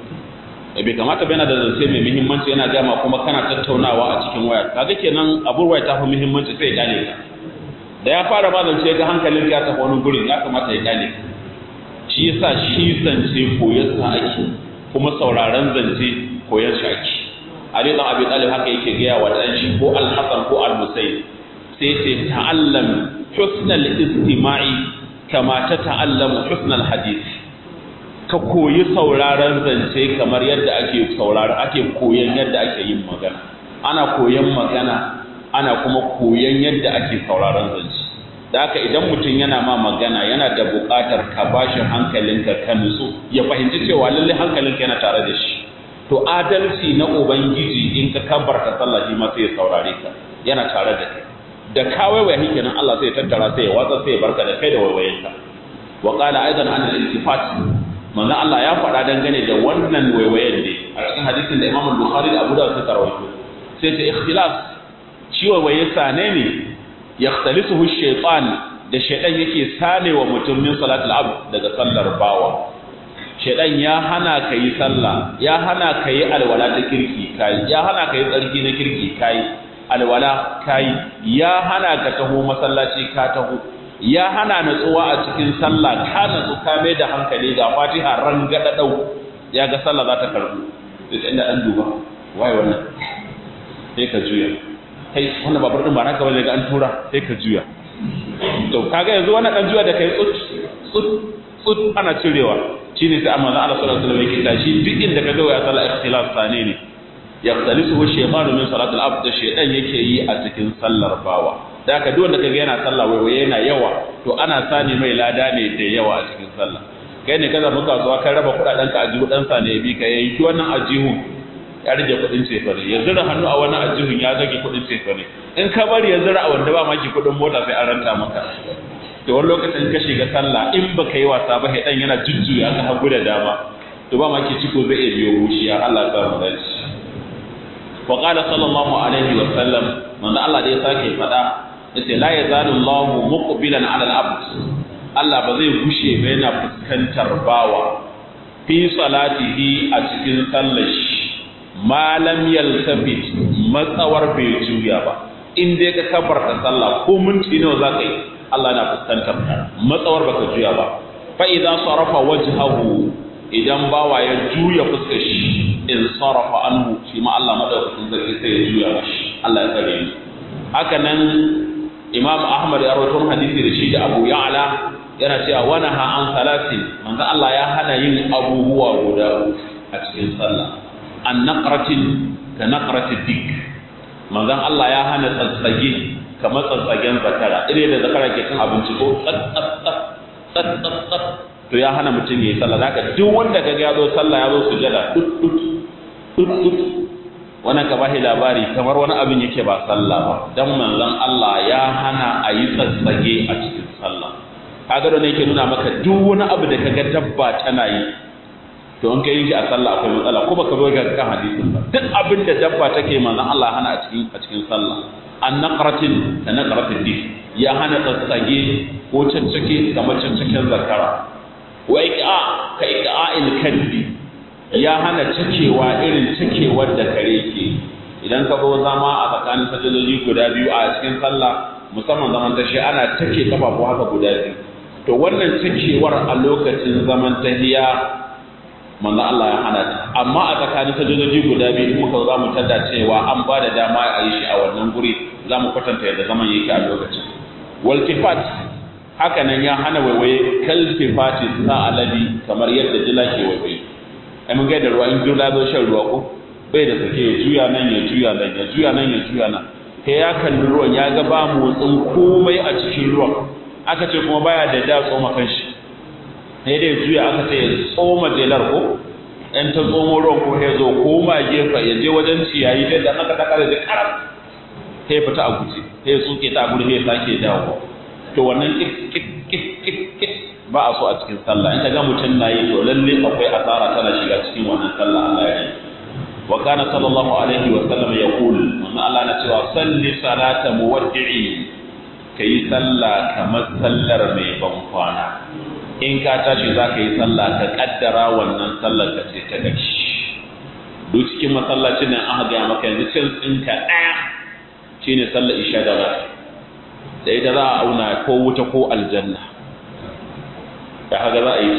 A: e bai kamata bai na da zance mai muhimmanci yana gama kuma kana tattaunawa a cikin waya kaga kenan abun waya ta fi muhimmanci sai ya kyale ka da ya fara ma zance ga hankalin ka tafi wani gurin ya kamata ya kyale ka shi yasa shi zance koyarsa ake kuma sauraron zance koyar shi ake Ali dan Abi Talib haka yake gaya wa dan shi ko Al-Hasan ko Al-Husayn sai ce ta'allam husnal istima'i kama ta ta'allamu husnal hadith ka koyi sauraron zance kamar yadda ake sauraron ake koyan yadda ake yin magana ana koyan magana ana kuma koyan yadda ake sauraron zance da haka idan mutum yana ma magana yana da buƙatar ka bashi hankalinka ka nutsu ya fahimci cewa lalle hankalinka yana tare da shi to adalci na ubangiji in ka kabbarta sallah shi ma sai ya saurare ka yana tare da kai da ka waiwaya shi kenan Allah sai ya tattara sai ya watsa sai ya barka da kai da waiwayenka wa qala aidan an al-iltifat manzo Allah ya faɗa dangane da wannan waiwayen ne a cikin hadisin da Imam Bukhari da Abu Dawud suka rawaito sai ta ikhtilaf shi waiwaye sane ne yaxtalisuhu shaytan da shaytan yake sanewa mutum min salatul abd daga sallar bawa shaidan ya hana ka yi sallah ya hana ka yi alwala ta kirki kai ya hana ka yi tsarki na kirki kai alwala kai ya hana ka taho masallaci ka taho ya hana natsuwa a cikin sallah ka natsu ka mai da hankali ga fatiha rangada dau ya ga sallah za ta karbu sai inda dan duba waye wannan sai ka juya kai wannan babar din ba naka bane ga an tura sai ka juya to kaga yanzu wannan dan juya da kai tsut tsut tsut ana cirewa shine sai amma Allah sallallahu alaihi wasallam yake tashi duk inda ka ga ya sala ikhtilaf sane ne yaqtalisuhu shaytanu min salatil abd shaytan yake yi a cikin sallar bawa da ka duk wanda kaga yana sallah wai yana yawa to ana sani mai lada ne da yawa a cikin sallah kai ne kaza muka zuwa kai raba kudaden ka ajihu dan sa ne bi ka yayi wannan ajihu ya rage kudin cefane ya zura hannu a wani ajihun ya zage kudin cefane in ka bari ya zura a wanda ba maki kudin mota sai an ranta maka da wani lokacin ka shiga sallah in baka yi wasa ba dan yana jujjuya ka hagu da dama to ba ma ke ciko zai iya biyo wuciya Allah ta mu dace wa qala sallallahu alaihi wa sallam manzo Allah da ya sake fada yace la yazalu Allah muqbilan ala al-abd Allah ba zai gushe ba yana fuskantar bawa fi salatihi a cikin sallar shi ma lam yaltafit matsawar bai juya ba in dai ka kabarta sallah ko minti nawa zaka yi Allah na fuskantar ka matsawar baka juya ba fa idza sarafa wajhahu idan bawa ya juya fuskar shi in sarafa anhu shi ma Allah madaukakin sarki sai ya juya mashi Allah ya tsare ni haka nan Imam Ahmad ya rawaito hadisi da shi da Abu Ya'la yana cewa wana ha an salatin manzo Allah ya hana yin abubuwa guda a cikin sallah an naqratin ka naqratid dik manzon Allah ya hana tsatsage kamar tsatsagen zakara ire da zakara ke cin abinci ko tsat to ya hana mutum ya yi sallah zaka duk wanda ka ga ya zo sallah ya zo sujada dut dut dut dut wannan ka bashi labari kamar wani abin yake ba sallah ba dan manzon Allah ya hana a yi tsatsage a cikin sallah kaga da yake nuna maka duk wani abu da kaga dabba tana yi to in kai shi a sallah akwai matsala ko baka zo ga kan hadisin ba duk abin da dabba take manzon Allah hana a cikin a cikin sallah an naqratin da naqratin dik ya hana tsatsage ko caccake kamar caccaken zakara wa iqa ka iqa'il kalbi ya hana cakewa irin cakewar da kare ke idan ka zo zama a tsakanin sajadoji guda biyu a cikin sallah musamman zaman tashi ana take kafafu haka guda biyu to wannan cakewar a lokacin zaman tahiya manzo Allah ya hana ta amma a tsakanin sajadoji guda biyu in muka za mu tada cewa an ba da dama a yi shi a wannan guri za mu kwatanta yadda zaman yake a lokacin waltifat haka nan ya hana waiwaye kaltifati sa aladi kamar yadda dila ke waiwaye ai mun ga da ruwa in dila zo shan ruwa ko bai da sake ya juya nan ya juya nan ya juya nan ya juya nan sai ya kalli ruwan ya ga ba motsin komai a cikin ruwan aka ce kuma baya da da tsoma kanshi sai dai juya aka ce ya tsoma jelar ko in ta tsomo ruwan ko ya zo koma gefe ya je wajen ciyayi sai da aka ta kare da karam sai fita a guje sai tsuke ta guri sai sake dawo to wannan kik kik kik kik kik ba a so a cikin sallah in ka ga mutum na yi to lalle akwai asara tana shiga cikin wannan sallah Allah ya yi wa kana sallallahu alaihi wa sallam yaqul manzo Allah na cewa salli salata muwaddi'i kai sallah kamar sallar mai ban kwana in ka tashi za ka yi sallah ka kaddara wannan sallar ka ce ta gaci duk cikin masallacin nan aka gaya maka yanzu cin tsinka ɗaya shine sallar isha da rana da ita za a auna ko wuta ko aljanna da haka za a yi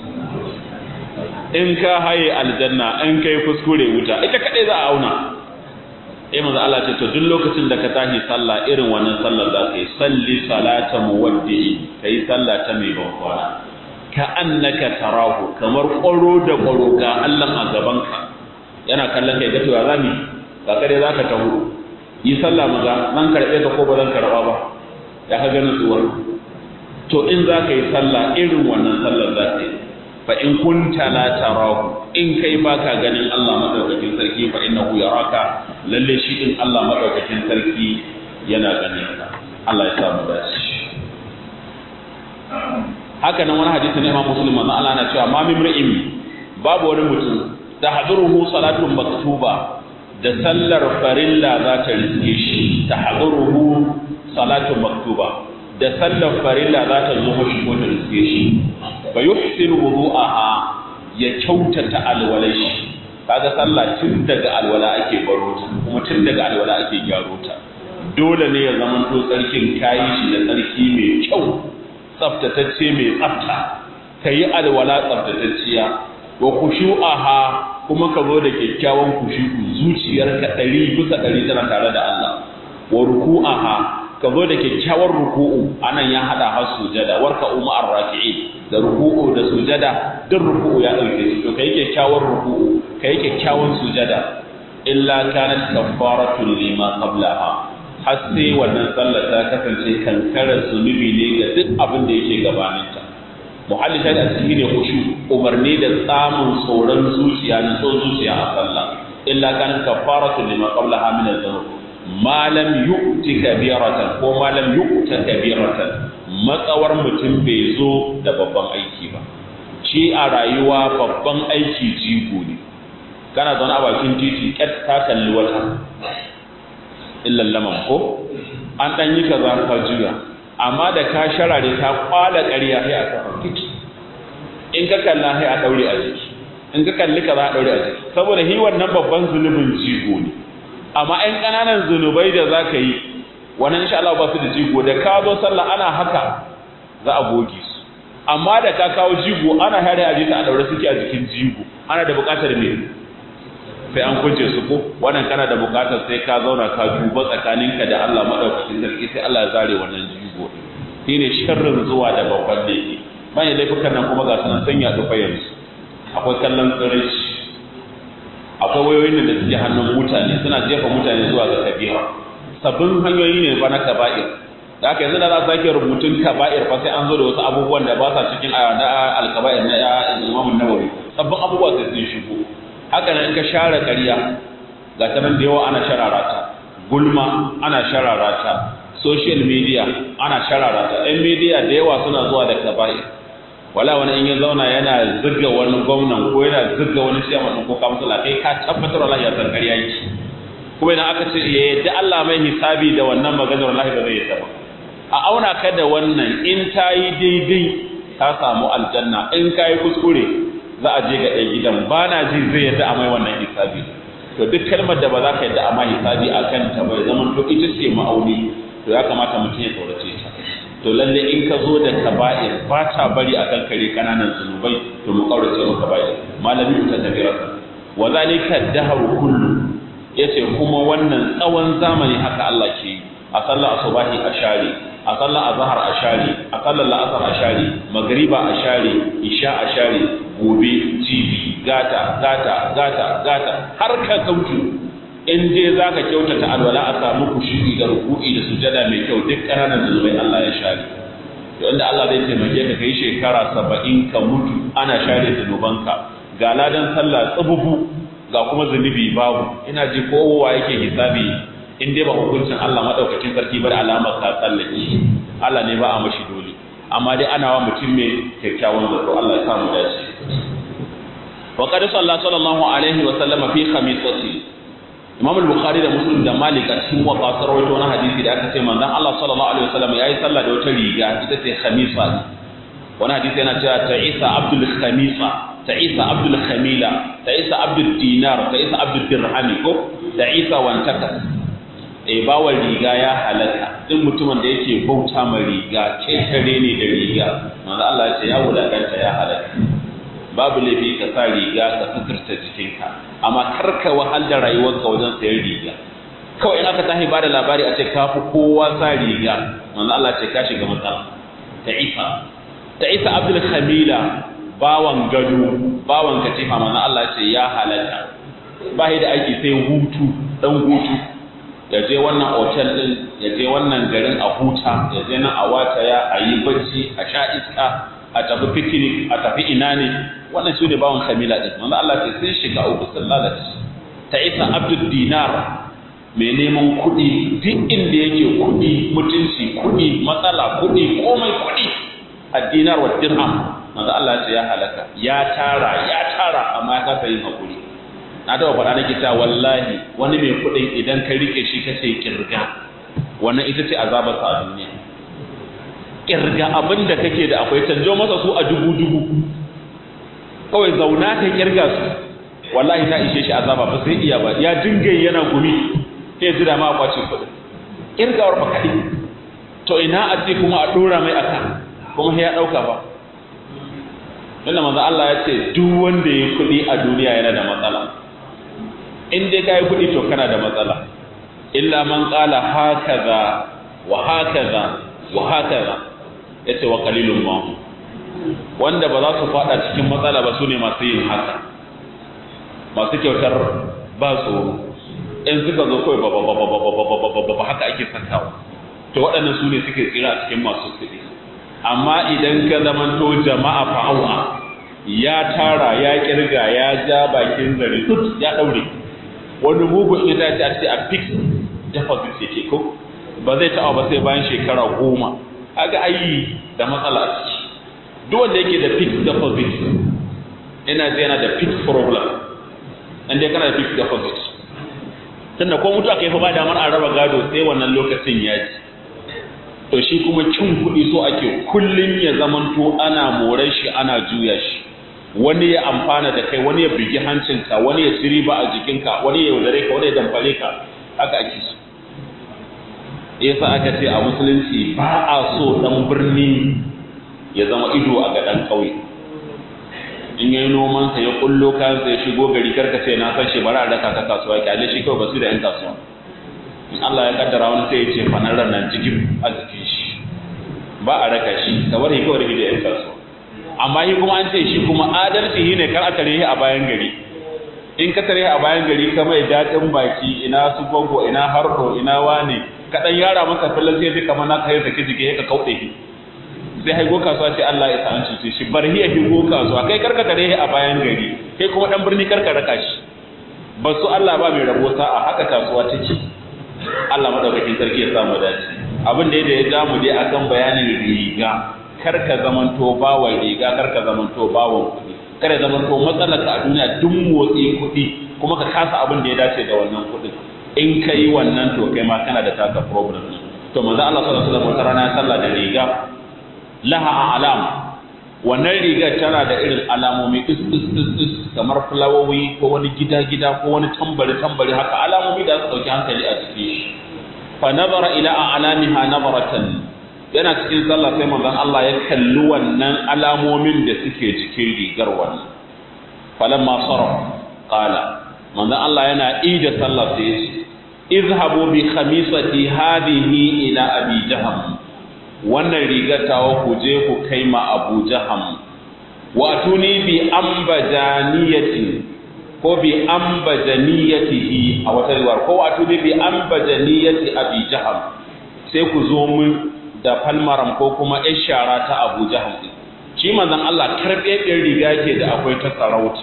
A: in ka haye aljanna in kai kuskure wuta ita kaɗai za a auna eh manzo Allah ce to duk lokacin da ka tashi sallah irin wannan sallar za ka yi salli salata muwaddi'i kai sallah ta mai bankwana ka annaka tarahu kamar ƙwaro da ƙwaro ga Allah a gabanka yana kallon kai ga to ya zami ka kare zaka taho yi sallah maza zan karɓe ka ko ba zan karɓa ba ya ka ganin tsuwar to in za ka yi sallah irin wannan sallar za ka yi fa in kunta la tarahu in kai baka ganin Allah madaukakin sarki fa innahu yaraka lalle shi din Allah madaukakin sarki yana ganin ka Allah ya samu dace haka nan wani hadisi ne Imam Muslim manzo Allah na cewa ma mimri'in babu wani mutum da hadiruhu salatun maktuba da sallar farilla za ta riske shi ta hadiruhu salatun maktuba da sallar farilla za ta zo mashi ko ta riske shi fa yuhsinu wudu'aha ya kyautata alwalai shi kaga sallah tun daga alwala ake baro ta kuma tun daga alwala ake gyaro ta dole ne ya zama to tsarkin kayi shi da tsarki mai kyau tsaftatacce mai tsafta kayi alwala tsaftatacciya wa khushu'aha kuma ka zo da kyakkyawan kushu'u zuciyarka ɗari bisa ɗari tana tare da Allah wa ruku'aha ka zo da kyakkyawar ruku'u anan ya hada har sujada warka umma arraki'in da ruku'u da sujada duk ruku'u ya dauke shi to kai kyakkyawar ruku'u kai kyakkyawan sujada illa kanat kafaratun lima qablaha har sai wannan sallar ta kasance kankarar zunubi ne ga duk abin da yake gabaninta muhalli ta da cikin ne kushu umarni da samun tsoron zuciya na tsoron zuciya a sallah illa kanat kafaratun lima qablaha min adh-dhunub ma lam yu'ti kabiratan ko ma lam yu'ta kabiratan matsawar mutum bai zo da babban aiki ba shi a rayuwa babban aiki jigo ne kana zaune a bakin titi ƙyat ta kalli wata illan laman ko an ɗan yi kaza ka juya amma da ka sharare ta kwala ƙarya sai a kafa titi in ka kalla sai a ɗaure a jiki in ka kalli kaza a ɗaure a jiki saboda hi wannan babban zunubin jigo ne amma ‘yan ƙananan zunubai da za ka yi wannan insha Allah ba su da jigo da ka zo sallah ana haka za a goge su amma da ka kawo jigo ana hare a jita a daure suke a jikin jigo ana da buƙatar me sai an kunce su ko wannan kana da buƙatar sai ka zauna ka duba tsakaninka da Allah madaukakin sarki sai Allah ya zare wannan jigo shine sharrin zuwa da babban laifi bayan laifukan nan kuma ga sunan sanya dufa yanzu akwai kallon tsirici akwai wayoyin da suke hannun mutane suna jefa mutane zuwa ga kabira sabbin hanyoyi ne ba na kaba'ir da aka yanzu da za su sake rubutun kaba'ir fa sai an zo da wasu abubuwan da ba sa cikin na alkaba'ir na imamun nawawi sabbin abubuwa sai sun shigo haka nan in ka share ƙarya ga ta nan da yawa ana sharara ta gulma ana sharara ta social media ana sharara ta ɗan media da yawa suna zuwa da kaba'ir wala wani in ya zauna yana zirga wani gwamnan ko yana zirga wani siyaman ko kamsula kai ka tabbatar wallahi ya san ƙarya yake kuma idan aka ce ya yadda Allah mai hisabi da wannan maganar wallahi ba zai yi ba a auna ka da wannan in ta yi daidai ka samu aljanna in ka yi kuskure za a je ga ɗan gidan ba na ji zai yadda a mai wannan hisabi to duk kalmar da ba za ka yadda a mai hisabi a kanta ba zaman to ita ce ma'auni to ya kamata mutum ya tsorace ta to lalle in ka zo da kaba'ir ba ta bari a kan kare kananan zunubai to mu kaurace mu kaba'ir malami ta tabira wa zalika dahru kullu yace kuma wannan tsawon zamani haka Allah ke yi a sallar asubahi a share a sallar azhar a share a sallar la'asar a share magriba a share isha a share gobe jibi gata gata gata gata har ka kautu in je zaka kyautata alwala a samu kushuri da ruku'i da sujada mai kyau duk ƙananan zunubai Allah ya share to inda Allah zai taimake ka kai shekara saba'in ka mutu ana share zunubanka ga ladan sallah tsububu ga kuma zunubi babu ina ji kowa yake hisabi in dai ba hukuncin Allah madaukakin sarki bar alamar ka tsallake Allah ne ba a mashi dole amma dai ana wa mutum mai kyakkyawan zato Allah ya samu dace wa qad sallallahu alaihi wa sallama fi khamisati Imam al-Bukhari da Muslim da Malik a cikin wata sarwaito na hadisi da aka ce manzon Allah sallallahu alaihi wa sallam yayi sallah da wata riga ita ce khamisa wani hadisi yana cewa ta Isa Abdul Khamisa ta Isa Abdul Khamila ta Isa Abdul Dinar ta Isa Abdul Dirhami ko ta Isa wantakas e bawa riga ya halaka duk mutumin da yake bauta ma riga ketare ne da riga manzo Allah ya ce ya wulakanta ya halaka babu laifi ka sa riga ka suturta jikinka amma kar ka wahal da rayuwarka wajen sayan riga kawai in aka tahi bada labari a ce ka fi kowa sa riga manzo Allah ce ka shiga matsala ta Isa ta Isa Abdul Khamila bawan gado bawan katifa manzo Allah ce ya halaka ba da aiki sai hutu dan hutu ya je wannan otel din ya je wannan garin a huta ya je nan a wataya a yi bacci a sha iska a tafi picnic a tafi ina ne wannan su ne bawan kamila din wanda Allah ce sun shiga uku sun lalace ta isa abdul dinar mai neman kuɗi duk inda yake kuɗi mutunci kuɗi matsala kuɗi komai kuɗi a dinar wa dirham manzo Allah ce ya halaka ya tara ya tara amma ya kasa yin hakuri na taɓa faɗa nake cewa wallahi wani mai kuɗin idan ka rike shi kace kirga wannan ita ce azabar sa a duniya kirga abin da kake da akwai canjo masa su a dubu dubu kawai zauna ka kirga su wallahi ta ishe shi azaba ba sai iya ba ya dinga yana gumi sai jira ma kwace kuɗin kirgawar ba kaɗai to ina a ce kuma a ɗora mai aka kuma ya ɗauka ba Tunda manzo Allah ya ce duk wanda ya kuɗi a duniya yana da matsala in dai ka yi kuɗi to kana da matsala illa man ƙala hakaza wa hakaza wa hakaza ya ce wa kalilun ma wanda ba za su faɗa cikin matsala ba su ne masu yin haka masu kyautar ba tsoro in suka zo kawai ba haka ake sakawa to waɗannan su ne suke tsira a cikin masu kuɗi amma idan ka zamanto jama'a fa'awa ya tara ya kirga ya ja bakin zare tut ya ɗaure wani mugun ita ce a ce a fix deposit yake ko ba zai taɓa ba sai bayan shekara goma aga ayi da matsala a ciki duk wanda yake da fixed deposit ina ce yana da fixed problem inda kana da fixed deposit tunda ko mutu aka yi fa ba damar a raba gado sai wannan lokacin ya ji to shi kuma cin kuɗi so ake kullum ya zamanto ana moran shi ana juya shi wani ya amfana da kai wani ya bigi hancinka wani ya ci riba a jikinka wani ya yaudare ka wani ya damfare ka haka ake so yasa aka ce a musulunci ba a so dan birni ya zama ido a ga dan kauye in yayi noman sa ya kullo kayan sa ya shigo gari karka ce na san shi bari a raka ka kasuwa kyale shi kawai basu da yan kasuwa in Allah ya kaddara wani sai ya ce fanar nan cikin a jikin shi ba a raka shi ka bari kawai da yan kasuwa amma shi kuma an ce shi kuma adalci shine kar a tare a bayan gari in ka tare a bayan gari ka mai daɗin baki ina su gogo ina hardo ina wane ka dan yara masa fillan sai ji kamar na kai saki jike ka kauɗe shi sai haigo kasuwa ce Allah ya san shi shi bar hiya higo kasuwa kai karka tare a bayan gari kai kuma dan birni karka raka shi ba su Allah ba mai rabo sa'a haka kasuwa take Allah madaukakin sarki ya samu dace abin da ya damu dai akan bayanin riga karka zamanto bawan riga karka zamanto bawan kuɗi kada zamanto matsalar ka a duniya duk motsi kuɗi kuma ka kasa abin da ya dace da wannan kuɗin in ka yi wannan to kai ma kana da taka problem to manzo Allah sallallahu alaihi wasallam wata rana ya sallah da riga laha alam wannan rigar tana da irin alamomi is is is is kamar fulawowi ko wani gida gida ko wani tambari tambari haka alamomi da su dauki hankali a cikin shi fa nazara ila alamiha nazaratan yana cikin sallah sai manzon Allah ya kalli wannan alamomin da suke cikin rigar wannan falamma sarf qala manzon Allah yana ida sallah sai ya ce izhabu bi khamisati hadhihi ila abi jaham wannan rigar tawa ku je ku kai ma abu jaham wa tuni bi ambajaniyati ko bi ambajaniyatihi a wata riwayar ko wa tuni bi ambajaniyati abi jaham sai ku zo mun da falmaram ko kuma ishara ta abu jaham shi manzon Allah karbe riga ke da akwai ta sarauta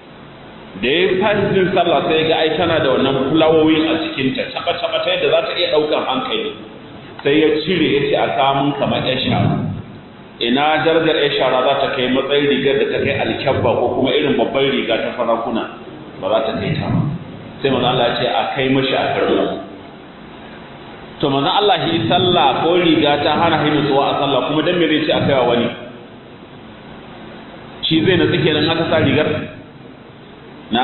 A: da ya fahimcin sallah sai ga ai tana da wannan fulawoyi a cikinta taba taba ta yadda za ta iya ɗaukar hankali sai ya cire ya ce a samun kamar yan shara ina darajar yan shara za ta kai matsayin rigar da ta kai alkyabba ko kuma irin babban riga ta farakuna ba za ta kai ta ba sai manzo Allah ya ce a kai mashi a karɓo to manzo Allah shi sallah ko riga ta hana shi nutsuwa a sallah kuma dan me zai ce a kai wa wani shi zai natsu kenan aka sa rigar na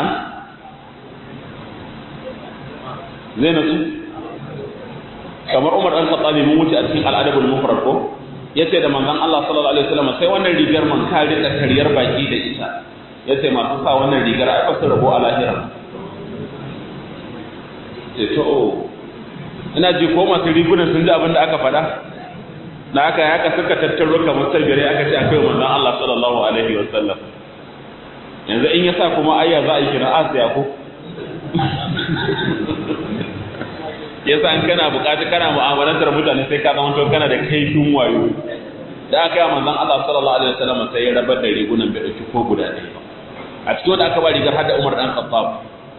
A: zai natsu kamar Umar dan Khattabi mun wuce a cikin al'adabul mufrad ko yace da manzon Allah sallallahu alaihi wasallam sai wannan rigar man ka rika kariyar baki da ita yace masu sa wannan rigar ai ba su rabo a lahira ce to ina ji ko masu rigunan sun ji abin da aka faɗa na aka haka suka tattaro kamar sabire aka ce akai manzon Allah sallallahu alaihi wasallam yanzu in ya sa kuma ayya za a yi kira asiya ko yasa in kana bukatu kana mu'amalantar mutane sai ka zama to kana da kaifin wayo da aka yi manzon Allah sallallahu alaihi wasallam sai ya rabar da rigunan bai dauki ko guda ɗaya ba a cikin wanda aka ba rigar hada Umar dan Khattab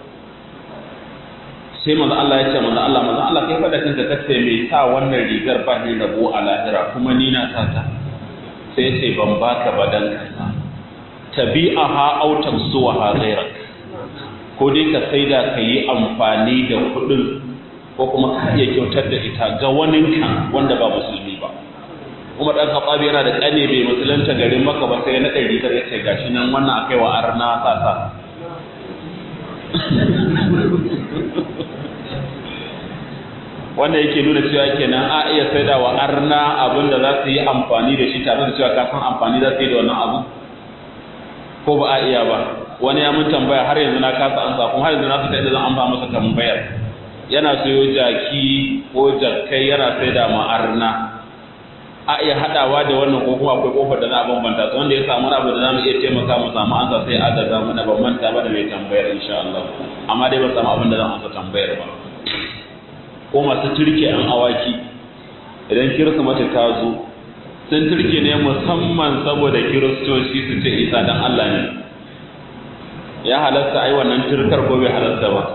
A: sai manzon Allah ya ce manzon Allah manzon Allah kai fa da kanka kace me sa wannan rigar ba ni rabo a lahira kuma ni na sa ta sai ce ban baka ba dan kasa tabi'aha aw tamsuha ghayrak ko dai ka saida ka yi amfani da kuɗin ko kuma ka iya kyautar da ita ga waninka wanda ba musulmi ba Umar dan Khattab yana da kane bai musulunta garin Makka ba sai na ɗari ta yace gashi nan wannan akai wa arna sasa wanda yake nuna cewa kenan a iya saida wa arna abin da za su yi amfani da shi tare da cewa ka san amfani za su yi da wannan abu ko ba a iya ba wani ya mun tambaya har yanzu na kasa ansa kuma har yanzu na fita da zan amsa masa tambayar yana sayo jaki ko jakkai yana sai da ma'arna a iya hadawa da wannan ko kuma akwai kofar da za a bambanta su wanda ya samu abu da za mu iya taimaka mu samu ansa sai a gaza mana ban manta ba da mai tambayar insha Allah amma dai ba samu abin da zan ansa tambayar ba ko masu turke an awaki idan kirsimati ta zo sun turke ne musamman saboda kiristoci su ce isa dan Allah ne ya halatta ai wannan turkar ko bai halatta ba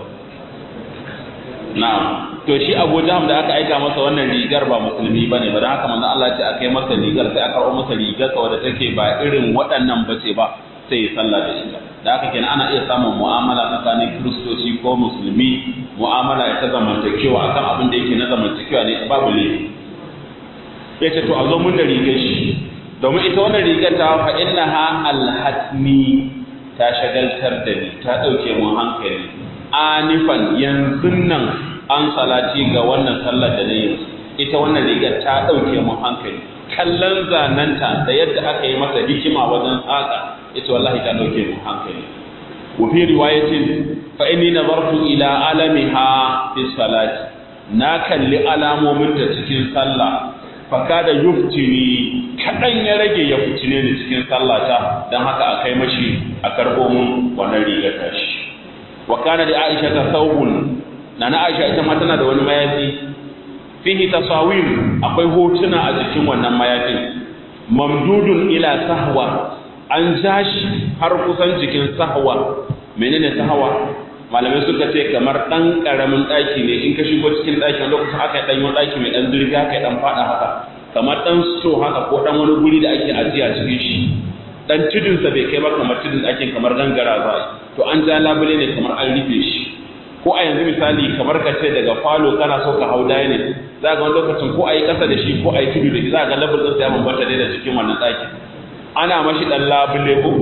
A: na'am to shi Abu Jahm da aka aika masa wannan rigar ba musulmi bane ba dan haka manzon Allah ya ce akai masa rigar sai aka kawo masa rigar sa wadda take ba irin waɗannan bace ba sai ya sallah da ita da haka kenan ana iya samun mu'amala tsakanin kiristoci ko musulmi mu'amala ta zamantakewa akan abin da yake na zamantakewa ne babu laifi ya ce to a zo mun da rigar shi domin ita wannan rigar ta fa innaha alhatmi ta shagaltar da ni ta ɗauke mun hankali anifan yanzu nan an salati ga wannan sallar da na yanzu ita wannan rigar ta ɗauke mun hankali kallon zananta da yadda aka yi masa hikima wajen tsaka ita wallahi ta ɗauke mun hankali wa fi riwayatin fa inni nazartu ila alamiha fi salati na kalli alamomin ta cikin sallah fa kada yuftini kadan ya rage ya fitine ni cikin sallata dan haka a kai mashi a karbo mun wannan rigar tashi wa kana da Aisha ta thawbun nana Aisha ita ma tana da wani mayafi fihi tasawir akwai hotuna a jikin wannan mayafin mamdudun ila sahwa an jashi har kusan jikin sahwa menene sahwa malamai suka ce kamar dan karamin daki ne in ka shigo cikin daki lokacin aka yi danyo daki mai dan zurfi aka yi dan fada haka kamar dan sto haka ko dan wani guri da ake ajiya cikin shi dan tudun sa bai kai ba kamar tudun ɗakin kamar gangara za to an ja labule ne kamar an rufe shi ko a yanzu misali kamar ka ce daga falo kana so ka hau daya ne za ga wani lokacin ko a yi ƙasa da shi ko a yi tudu da shi za ga labul ɗinsa ya bambanta ne da cikin wannan ɗakin ana mashi ɗan labule ko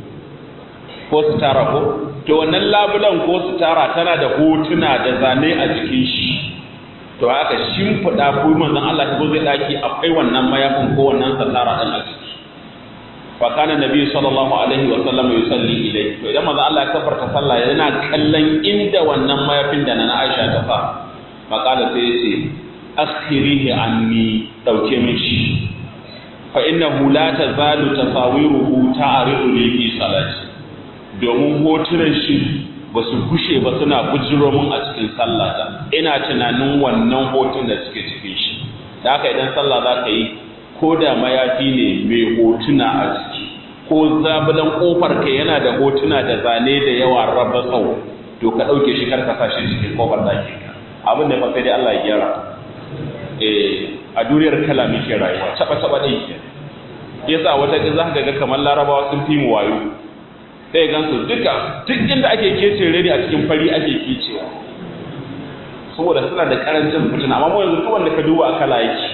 A: ko sutura ko to wannan labulan ko sutura tana da hotuna da zane a jikin shi to haka shimfiɗa ko manzon Allah ta zo zai ɗaki akwai wannan mayafin ko wannan sutura ɗin a jiki fa kana nabi sallallahu alaihi wa sallam yusalli ilayhi to idan manzon Allah ya kafarta sallah yana kallon inda wannan mayafin da na Aisha ta fa faqala sai ya ce akhirihi anni dauke min shi fa innahu la tazalu tasawiruhu ta'ridu li fi salati domin hotunan shi ba su gushe ba suna bujiro mun a cikin sallata ina tunanin wannan hotun da suke cikin shi da haka idan sallah za ka yi ko da mayafi ne mai hotuna a ciki ko zabulan kofar ka yana da hotuna da zane da yawa raba sau to ka ɗauke shi kar ka sa shi cikin kofar ɗakin ka abin da fa sai dai Allah ya gyara eh a duniyar kala muke rayuwa taba taba ɗin ke yasa wata za ka ga kamar larabawa sun fi mu wayo sai gan su duka duk inda ake kece reni a cikin fari ake kecewa saboda suna da karancin fitina amma mu yanzu duk wanda ka duba a kala yake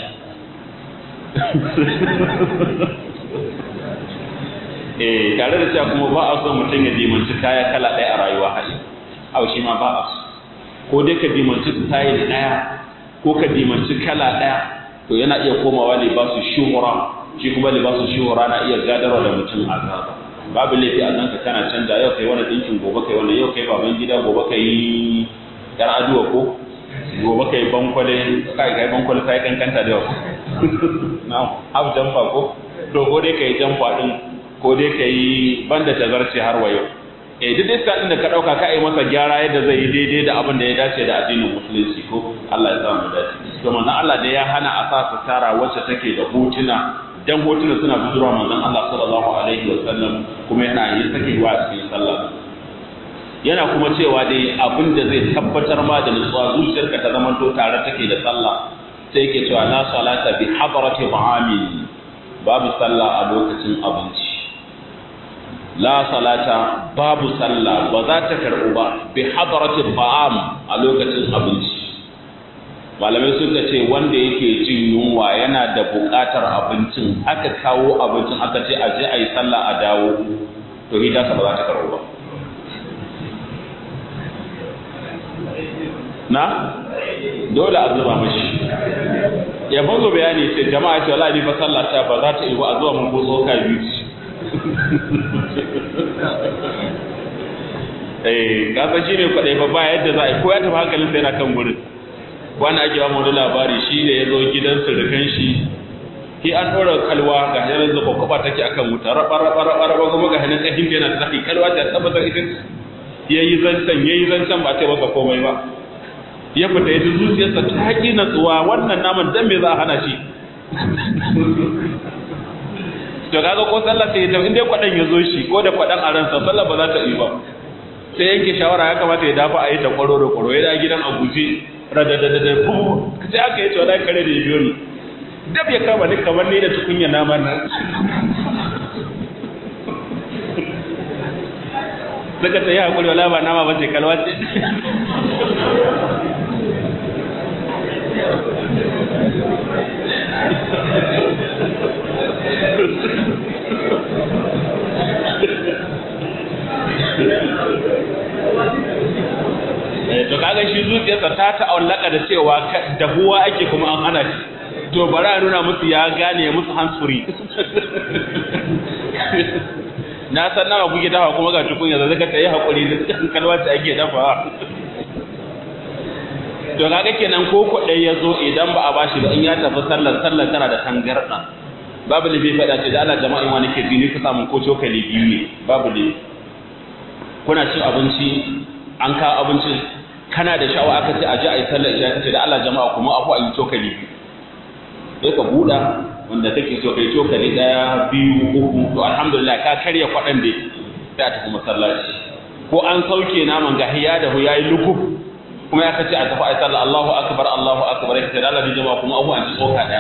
A: eh tare da cewa kuma ba a so mutum ya dimanci kaya kala ɗaya a rayuwa hali au shi ma ba a so ko dai ka dimanci style ɗaya ko ka dimanci kala ɗaya to yana iya komawa libasu shuhura shi kuma libasu shuhura na iya gadarwa da mutum azaba babu laifi a nan ka kana canja yau kai wani dinkin gobe kai wani yau kai baban gida gobe kai yar aduwa ko gobe kai bankwale kai kai bankwale sai kankanta da yau na haf jamfa ko to ko dai kai jamfa din ko dai kai banda tazarce har wayo eh duk dai din da ka dauka ka yi masa gyara yadda zai yi daidai da abin da ya dace da addinin musulunci ko Allah ya sa mu dace to manzon Allah da ya hana a sa tara wacce take da hotuna dan hotuna suna bujurwa manzon Allah sallallahu alaihi wa sallam kuma yana yin sakewa a cikin sallah yana kuma cewa dai abin da zai tabbatar ma da nutsuwa zuciyarka ta zama to tare take da sallah sai yake cewa la salata bi hadrati ta'amin babu sallah a lokacin abinci la salata babu sallah ba za ta karɓu ba bi hadrati ta'am a lokacin abinci malamai suka ce wanda yake jin yunwa yana da buƙatar abincin aka kawo abincin aka ce a je a yi sallah a dawo to hita ba za ta karo ba na dole a zuba mashi ya bazo bayani ce jama'a ce wala ni fa sallah ta ba za ta yi ba a zuwa mun ko tsoka biyu eh kasa shi ne kwaɗai ba ba yadda za a yi ko ya tafi hankalin sai na kan gurin wani ake ba wani labari shi ne ya zo gidan surukan shi ki an ɗora kalwa ga hanyar zuba kwaba take akan wuta raba raba raba raba kuma ga hanyar ƙahin yana da zafi kalwa ta tabbatar ita ya yi zancen ya yi zancen ba ce masa komai ba ya fita ya ji zuciyarsa ta haƙi natsuwa wannan naman dan me za a hana shi to kaga ko sallah sai ya in dai kwaɗan ya zo shi ko da kwaɗan a ransa sallah ba za ta yi ba sai yanke shawara ya kamata ya dafa a yi ta kwaro da kwaro ya da gidan a guje radadadada fuhu sai aka yi cewa kare da ya biyo ni dab ya kama ni kamar ni da tukunya naman nan suka ta yi hakuri wala ba nama ba ce kalwa ce to kaga shi zuciyarsa ta ta'allaka da cewa dahuwa ake kuma an hana shi to bari a nuna musu ya gane musu hansuri na san nawa kuke dafa kuma ga tukun yanzu zaka ta yi hakuri da cikin kalwa ta ake dafawa to kaga kenan ko kuɗai ya zo idan ba a bashi ba in ya tafi sallar sallar tana da tangarɗa babu lifi faɗa ce da Allah jama'in wani ke jini ku samu ko cokali biyu ne babu lifi kuna cin abinci an kawo abincin kana da sha'awa aka ce a ji a yi sallar isha kace da Allah jama'a kuma afu a yi cokali biyu sai ka buɗa wanda kake so kai cokali ɗaya biyu uku to alhamdulillah ka karya kwaɗan da sai a tafi masallaci ko an sauke naman gahiya da huya yi lukuf kuma ya kace a tafi a yi sallar Allahu akbar Allahu akbar ya ce da Allah jama'a kuma afu an ci tsoka ɗaya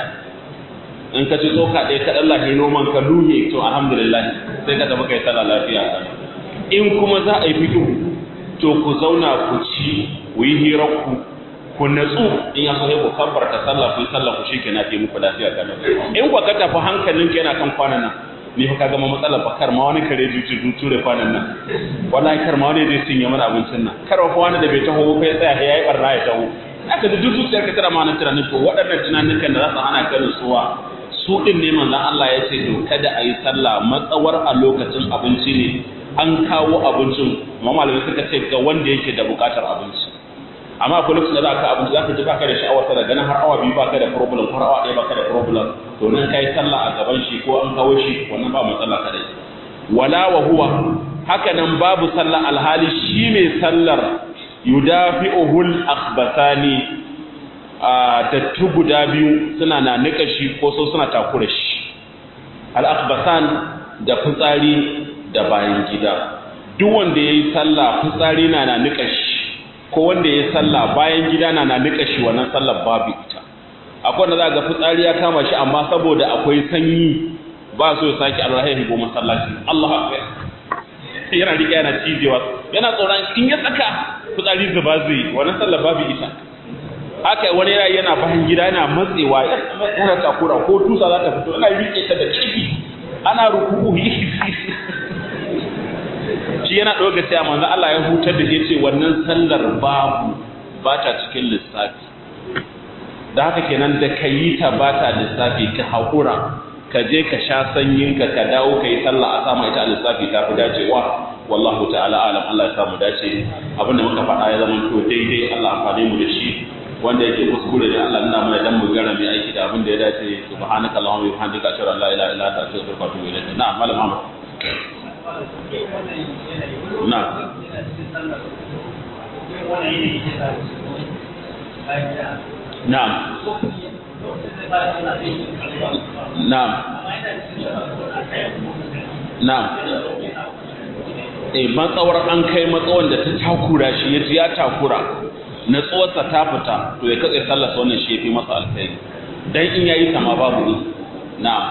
A: in ka ci tsoka ɗaya ka ɗan lahi noman ka luhe to alhamdulillah sai ka tafi kai sallah lafiya in kuma za a yi fito to ku zauna ku ci ku yi hirar ku ku natsu in ya so sai ku kabbarta sallah ku yi sallah ku shi kenan ke muku lafiya kana in ku ka tafi hankalin ka yana kan kwanan nan ni fa ka gama matsalar ba kar ma wani kare juju ture kwanan nan wallahi kar ma wani zai cinye mana abincin nan kar fa wani da bai taho ba ya tsaya ya yi barna ya taho aka da duk zuciyar ka tara ma nan tunanin to waɗannan tunanin da za su hana ka nutsuwa su din ne manzon Allah ya ce to kada a yi sallah matsawar a lokacin abinci ne an kawo abincin amma malamai suka ce ga wanda yake da bukatar abinci amma akwai lokacin da za ka abinci za ka ji baka da sha'awar sa daga nan har awa biyu baka da problem har awa ɗaya baka da problem to nan kai sallah a gaban shi ko an kawo shi wannan ba matsala kadai wala wa huwa haka nan babu sallah alhali shi mai sallar yudafi'uhul akhbasani a dattu guda biyu suna na nika shi ko so suna takura shi al akhbasan da fitsari da bayan gida duk wanda yayi sallah fitsari na na nika shi ko wanda yayi sallah bayan gida na na nika shi wannan sallar babu ita akwai wanda za ga fitsari ya kama shi amma saboda akwai sanyi ba so ya saki Allah ya higo masallaci Allah akbar yana riga yana cijewa yana tsoron in ya saka fitsari zuba zai wannan sallar babu ita haka wani yana yana bayan gida yana matsewa yana takura ko tusa za ta fito ana rike ta da ƙarfi ana ruku'u shi yana ɗauka sai manzo Allah ya hutar da ce wannan sallar babu ba ta cikin lissafi da haka kenan da ka yi ta ba ta lissafi ka haƙura ka je ka sha sanyin ka ka dawo ka yi sallah a sama ita a lissafi ta fi dacewa wallahu ta'ala alam Allah ya samu dace abinda muka faɗa ya zama to daidai Allah amfane mu da shi wanda yake kuskure da Allah nuna mana dan mu gara mai aiki da abin da ya dace subhanaka allahumma wa bihamdika ashhadu an la ilaha illa anta astaghfiruka wa atubu ilayk na'am malam Muhammad na'am na'am na'am na'am eh matsawar an kai matsawar da ta takura shi ya ya takura natsuwarsa ta fita to ya katse sallarsa wannan shi ya fi masa alkhairi dan in yayi ta ma babu ni na'am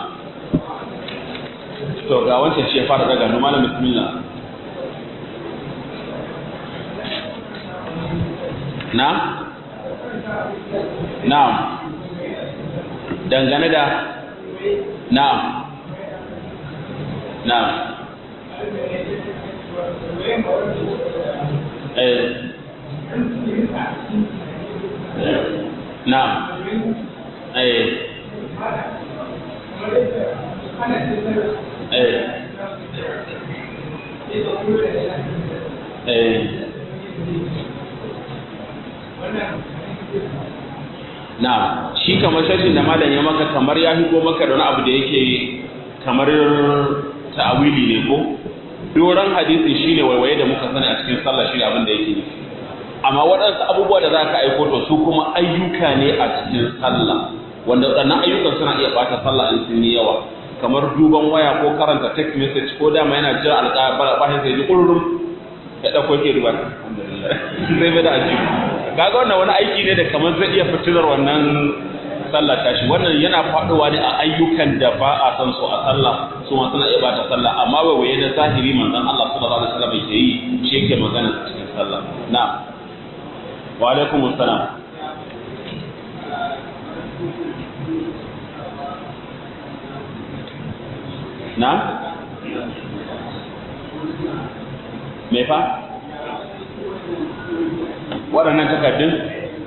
A: to ga wancan shi ya fara daga nu malam bismillah na na'am dangane da na'am na'am eh na'am eh eh eh na shi kamar shashin da malam ya maka kamar ya higo maka da wani abu da yake kamar ta'awili ne ko doron hadisi shine waiwaye da muka sani a cikin sallah shine abin da yake nufi amma waɗansu abubuwa da za ka aiko to su kuma ayyuka ne a cikin sallah wanda waɗannan ayyukan suna iya ɓata sallah in sun yi yawa kamar duban waya ko karanta text message ko dama yana jira alƙa bahin sai ji ƙururum ya ɗauko ke ruwa zai bai da ajiyu kaga wannan wani aiki ne da kamar zai iya fitilar wannan sallah tashi wannan yana faɗowa ne a ayyukan da ba a san su a sallah su ma suna iya bata sallah amma waiwaye na zahiri manzon Allah sallallahu alaihi wasallam yake yi shi yake magana cikin sallah na'am wa alaikum assalam na'am me fa waɗannan takardun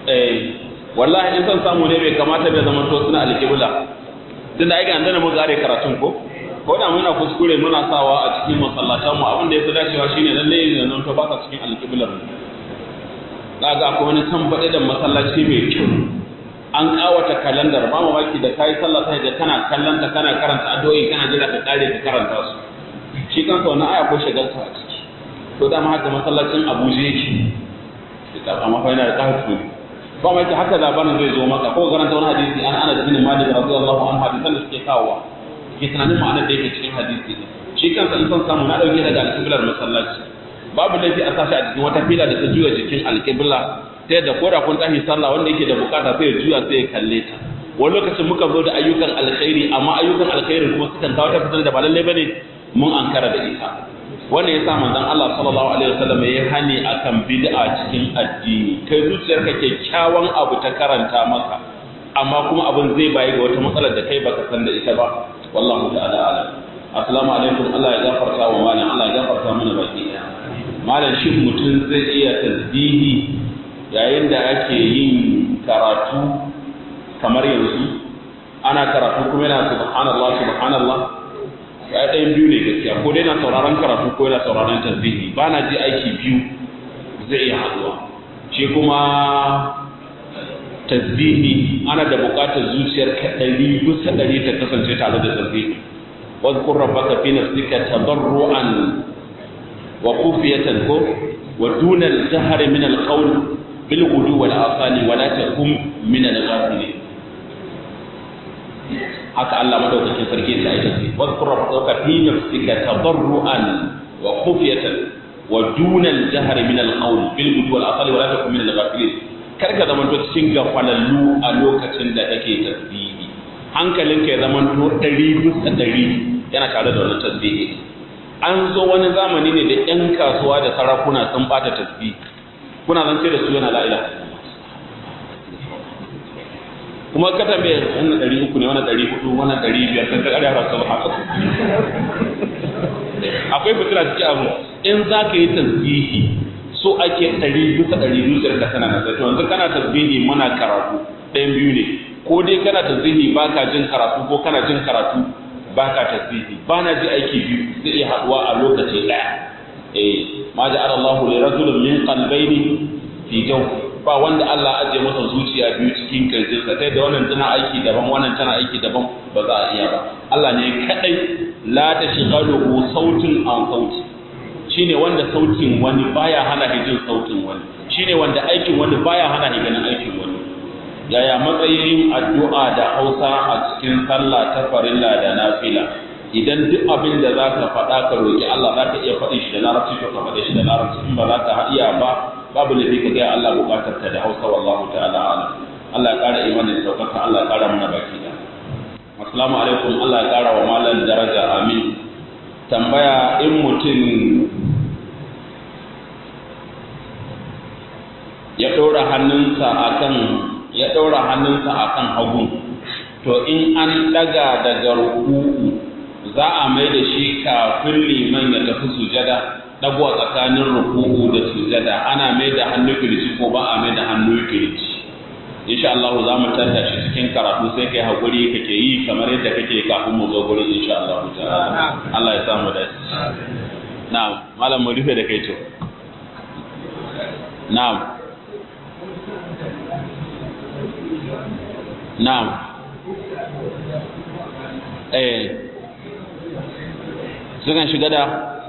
A: eh wallahi in san samu ne bai kamata bai zama to suna alƙibla tun da ake an dana muka are karatun ko ko da muna kuskure muna sawa a cikin masallatan mu abin da yafi dacewa shine lalle ne nan to ba ka cikin alƙiblar mu kaga akwai wani can faɗi da masallaci mai kyau an kawata kalandar ba mamaki da kai sallah sai ga kana kallanta kana karanta addu'o'i kana jira ka kare ka karanta su shi kansa wannan aya ko shagalta a ciki to dama haka masallacin Abuja yake da amma fa yana da kahatu ba mai ta haka labarin zai zo maka ko karanta wani hadisi an ana bin Malik radiyallahu anhu hadisan da suke kawowa ke tunanin ma'anar da yake cikin hadisi ne shi kansa in san samu na dauke daga alƙiblar masallaci babu laifi a sashi a cikin wata fila da ta juya jikin alƙibla ta yadda ko da kun tashi sallah wanda yake da bukata sai ya juya sai ya kalle ta wani lokacin muka zo da ayyukan alkhairi amma ayyukan alkhairi kuma sukan kawo ta fitar da ba lallai bane mun ankara da ita wanda ya sa manzon Allah sallallahu alaihi wasallam ya hani akan bid'a cikin addini kai zuciyarka kyakkyawan abu ta karanta maka amma kuma abin zai bayi ga wata matsalar da kai baka san da ita ba wallahu ta'ala alam assalamu alaikum Allah ya gafarta wa malam Allah ya gafarta mana baki ɗaya malam shi mutum zai iya tasbihi yayin da ake yin karatu kamar yanzu ana karatu kuma yana subhanallah subhanallah ya ɗayan biyu ne gaskiya ko dai na sauraron karatu ko yana sauraron tasbihi ba na ji aiki biyu zai iya haɗuwa shi kuma tasbihi ana da buƙatar zuciyar ka ɗari bisa ɗari ta kasance tare da tasbihi واذكر ربك في نفسك تضرعا وخفية ودون الجهر من القول بالغدو والآصال ولا تكن من الغافلين haka Allah madaukakin sarki ya aika ce wadhkur rabbaka fi nafsika tadarruan wa khufyatan wa duna al-jahri min al-qawl bil ghudwi wal asali wa la takun min al-ghafilin kar ka zama to cikin gafalallu a lokacin da kake tasbihi hankalinka ya zama to ɗari bisa ɗari yana tare da wannan tasbihi an zo wani zamani ne da ƴan kasuwa da sarakuna sun bata tasbihi kuna zan sai da su yana la'ila kuma ka tambaye wannan ɗari uku ne wannan ɗari hudu wannan ɗari biyar kan ƙarya ba su haka akwai fitina cikin abu in za ka yi tasbihi so ake ɗari bisa ɗari zuciyar ka tana nasa to yanzu kana tasbihi muna karatu ɗayan biyu ne ko dai kana tasbihi ba ka jin karatu ko kana jin karatu ba ka tasbihi ba na ji aiki biyu zai iya haɗuwa a lokaci ɗaya eh ma ja'ala Allahu li rajulin min qalbayni fi jawfi ba wanda Allah ajiye masa zuciya biyu cikin kirjinsa sai da wannan tana aiki daban wannan tana aiki daban ba za a iya ba Allah ne kadai la tashghaluhu sautin an sauti shine wanda sautin wani baya hana jin sautin wani shine wanda aikin wani baya hana ganin aikin wani yaya matsayin addu'a da Hausa a cikin sallah ta farilla da nafila idan duk abin da zaka faɗa ka roki Allah zaka iya faɗin shi da larabci to ka faɗe shi da larabci in ba za ka iya ba babu laifi ka gaya Allah bukatar ka da Hausa wallahu ta'ala alam Allah ya ƙara imanin saukaka Allah ya ƙara mana baki da Assalamu alaikum Allah ya ƙara wa malam daraja amin tambaya in mutum ya ɗora hannunsa akan ya ɗora hannunsa akan hagu to in an ɗaga daga ruku'u za a mai da shi kafin liman ya tafi sujada ɗago tsakanin ruku'u da sujada ana mai da hannu kirji ko ba a mai da hannu kirji insha Allah za mu tanta shi cikin karatu sai kai hakuri kake yi kamar yadda kake kafin mu zo gurin insha Allah ta'ala Allah ya samu da na'am malam mu rufe da kai to na'am na'am eh sukan shiga da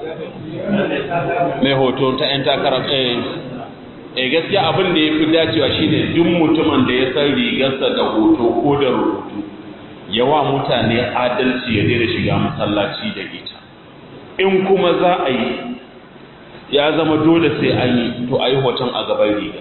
A: mai hoto ta 'yan takarar eh gaskiya abin da ya fi dacewa shine duk mutumin da ya san rigarsa da hoto ko da rubutu yawa mutane adalci ya daina shiga masallaci da ita in kuma za a yi ya zama dole sai an yi to a yi hoton a gaban riga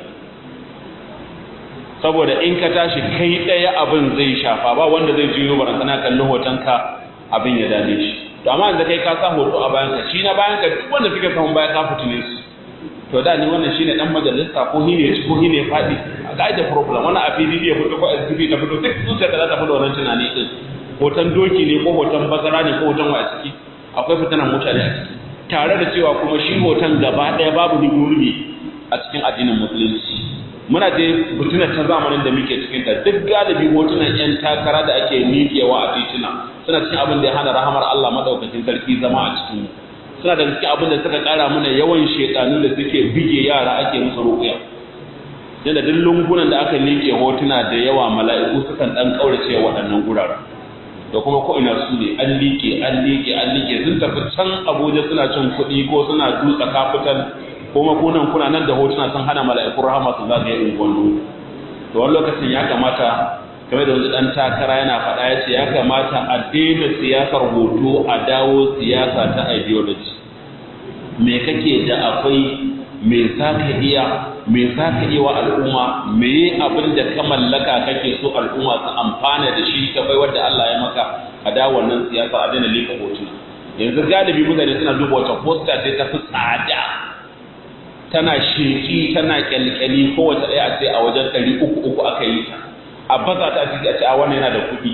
A: saboda in ka tashi kai ɗaya abin zai shafa ba wanda zai jiyo barantana kallon hotonka abin ya dame shi to amma yanzu kai ka sa hoto a bayan ka shi na bayan ka duk wanda suke samun baya ka fitine su to da ni wannan shine dan majalisa ko hine ci ko hine fadi a ga da problem wannan a PDP ya fito ko SDP ta fito duk zuciya ta ta fito wannan tunani din hoton doki ne ko hoton bazara ne ko hoton wa a ciki akwai fitanan mutane a ciki tare da cewa kuma shi hoton gaba daya babu ni gurbi a cikin addinin musulunci muna da butuna ta zamanin da muke cikin ta duk galibi hotunan yan takara da ake miƙewa a tituna suna cikin abin da ya hana rahamar Allah madaukakin sarki zama a cikin mu suna da cikin abin da suka ƙara mana yawan shedanu da suke bige yara ake musu ruƙuya yadda duk lungunan da aka liƙe hotuna da yawa mala'iku sukan ɗan ƙaurace waɗannan guraren da kuma ko ina su ne an liƙe an liƙe an liƙe sun tafi can abuja suna cin kuɗi ko suna dutsa kafitan ko makunan kuna nan da hotuna sun hana mala'ikun rahama su zagaye unguwannu to wani lokacin ya kamata kamar da wani ɗan takara yana faɗa ya ce ya kamata a daina siyasar hoto a dawo siyasa ta ideology me kake da akwai me za ka iya me za ka iya wa al'umma me abin da ka mallaka kake so al'umma su amfana da shi ta bai wadda Allah ya maka a da wannan siyasa a daina lika hotuna yanzu galibi mutane suna duba wata posta sai ta fi tsada tana sheki tana kyalkyali kowace ɗaya a ce a wajen ɗari uku uku aka yi ta a baza ta ciki a ce a wannan yana da kuɗi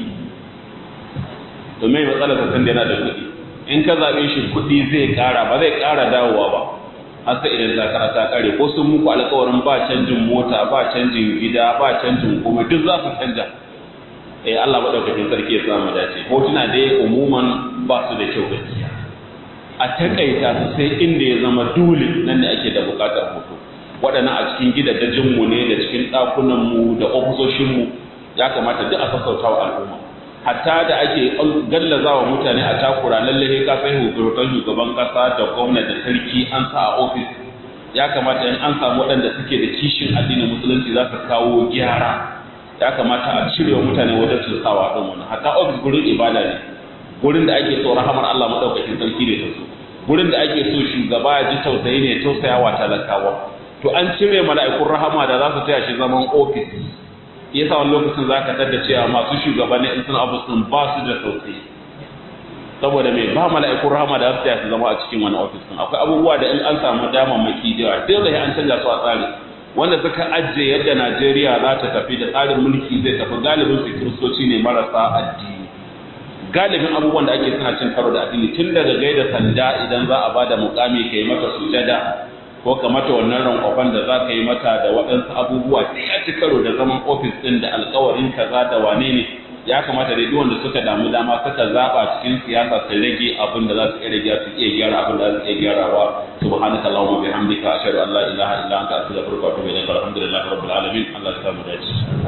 A: to me matsalar sa san da yana da kuɗi in ka zaɓe shi kuɗi zai ƙara ba zai ƙara dawowa ba har sai idan takara ta kare ko sun muku alƙawarin ba canjin mota ba canjin gida ba canjin komai duk za su canja eh Allah madaukakin sarki ya samu dace hotuna dai umuman ba su da kyau gaskiya a takaita su sai inda ya zama dole nan ne ake da buƙatar hoto waɗannan a cikin gidajen mu ne da cikin ɗakunan mu da ofisoshin mu ya kamata duk a sassauta wa al'umma hatta da ake gallaza wa mutane a takura lalle ka sai hukurotan shugaban kasa da gwamna da sarki an sa a ofis ya kamata in an samu waɗanda suke da kishin addinin musulunci za su kawo gyara ya kamata a cire wa mutane wajen su sawa ɗin wannan hatta ofis gurin ibada ne gurin da ake so rahamar Allah madaukakin sarki ne ta so gurin da ake so shugaba ya ji tausayi ne tausayawa talakawa to an cire mala'ikun rahama da za su taya shi zaman ofis yasa wani lokacin za ka tada cewa masu shugabanni in suna abu sun ba su da tausayi saboda mai ba mala'ikun rahama da su su zama a cikin wani ofis din akwai abubuwa da in an samu damammaki da yawa dole an canja su a tsari wanda suka ajiye yadda Najeriya za ta tafi da tsarin mulki zai tafi galibin su kiristoci ne marasa addini galibin abubuwan da ake suna cin karo da addini tun daga gaida sanda idan za a ba da mukami ka yi mata sujada ko ka mata wannan rankwafan da za ka yi mata da waɗansu abubuwa sai ya ci karo da zaman ofis ɗin da alkawarin kaza da wane ne ya kamata dai wanda suka damu dama suka zaɓa cikin siyasa su rage abin da za su iya rage su iya gyara abin da za su iya gyarawa subhanaka allahumma bihamdika ashhadu an la ilaha illa anta astaghfiruka wa atubu ilaik alhamdulillahi rabbil alamin allah ya samu dace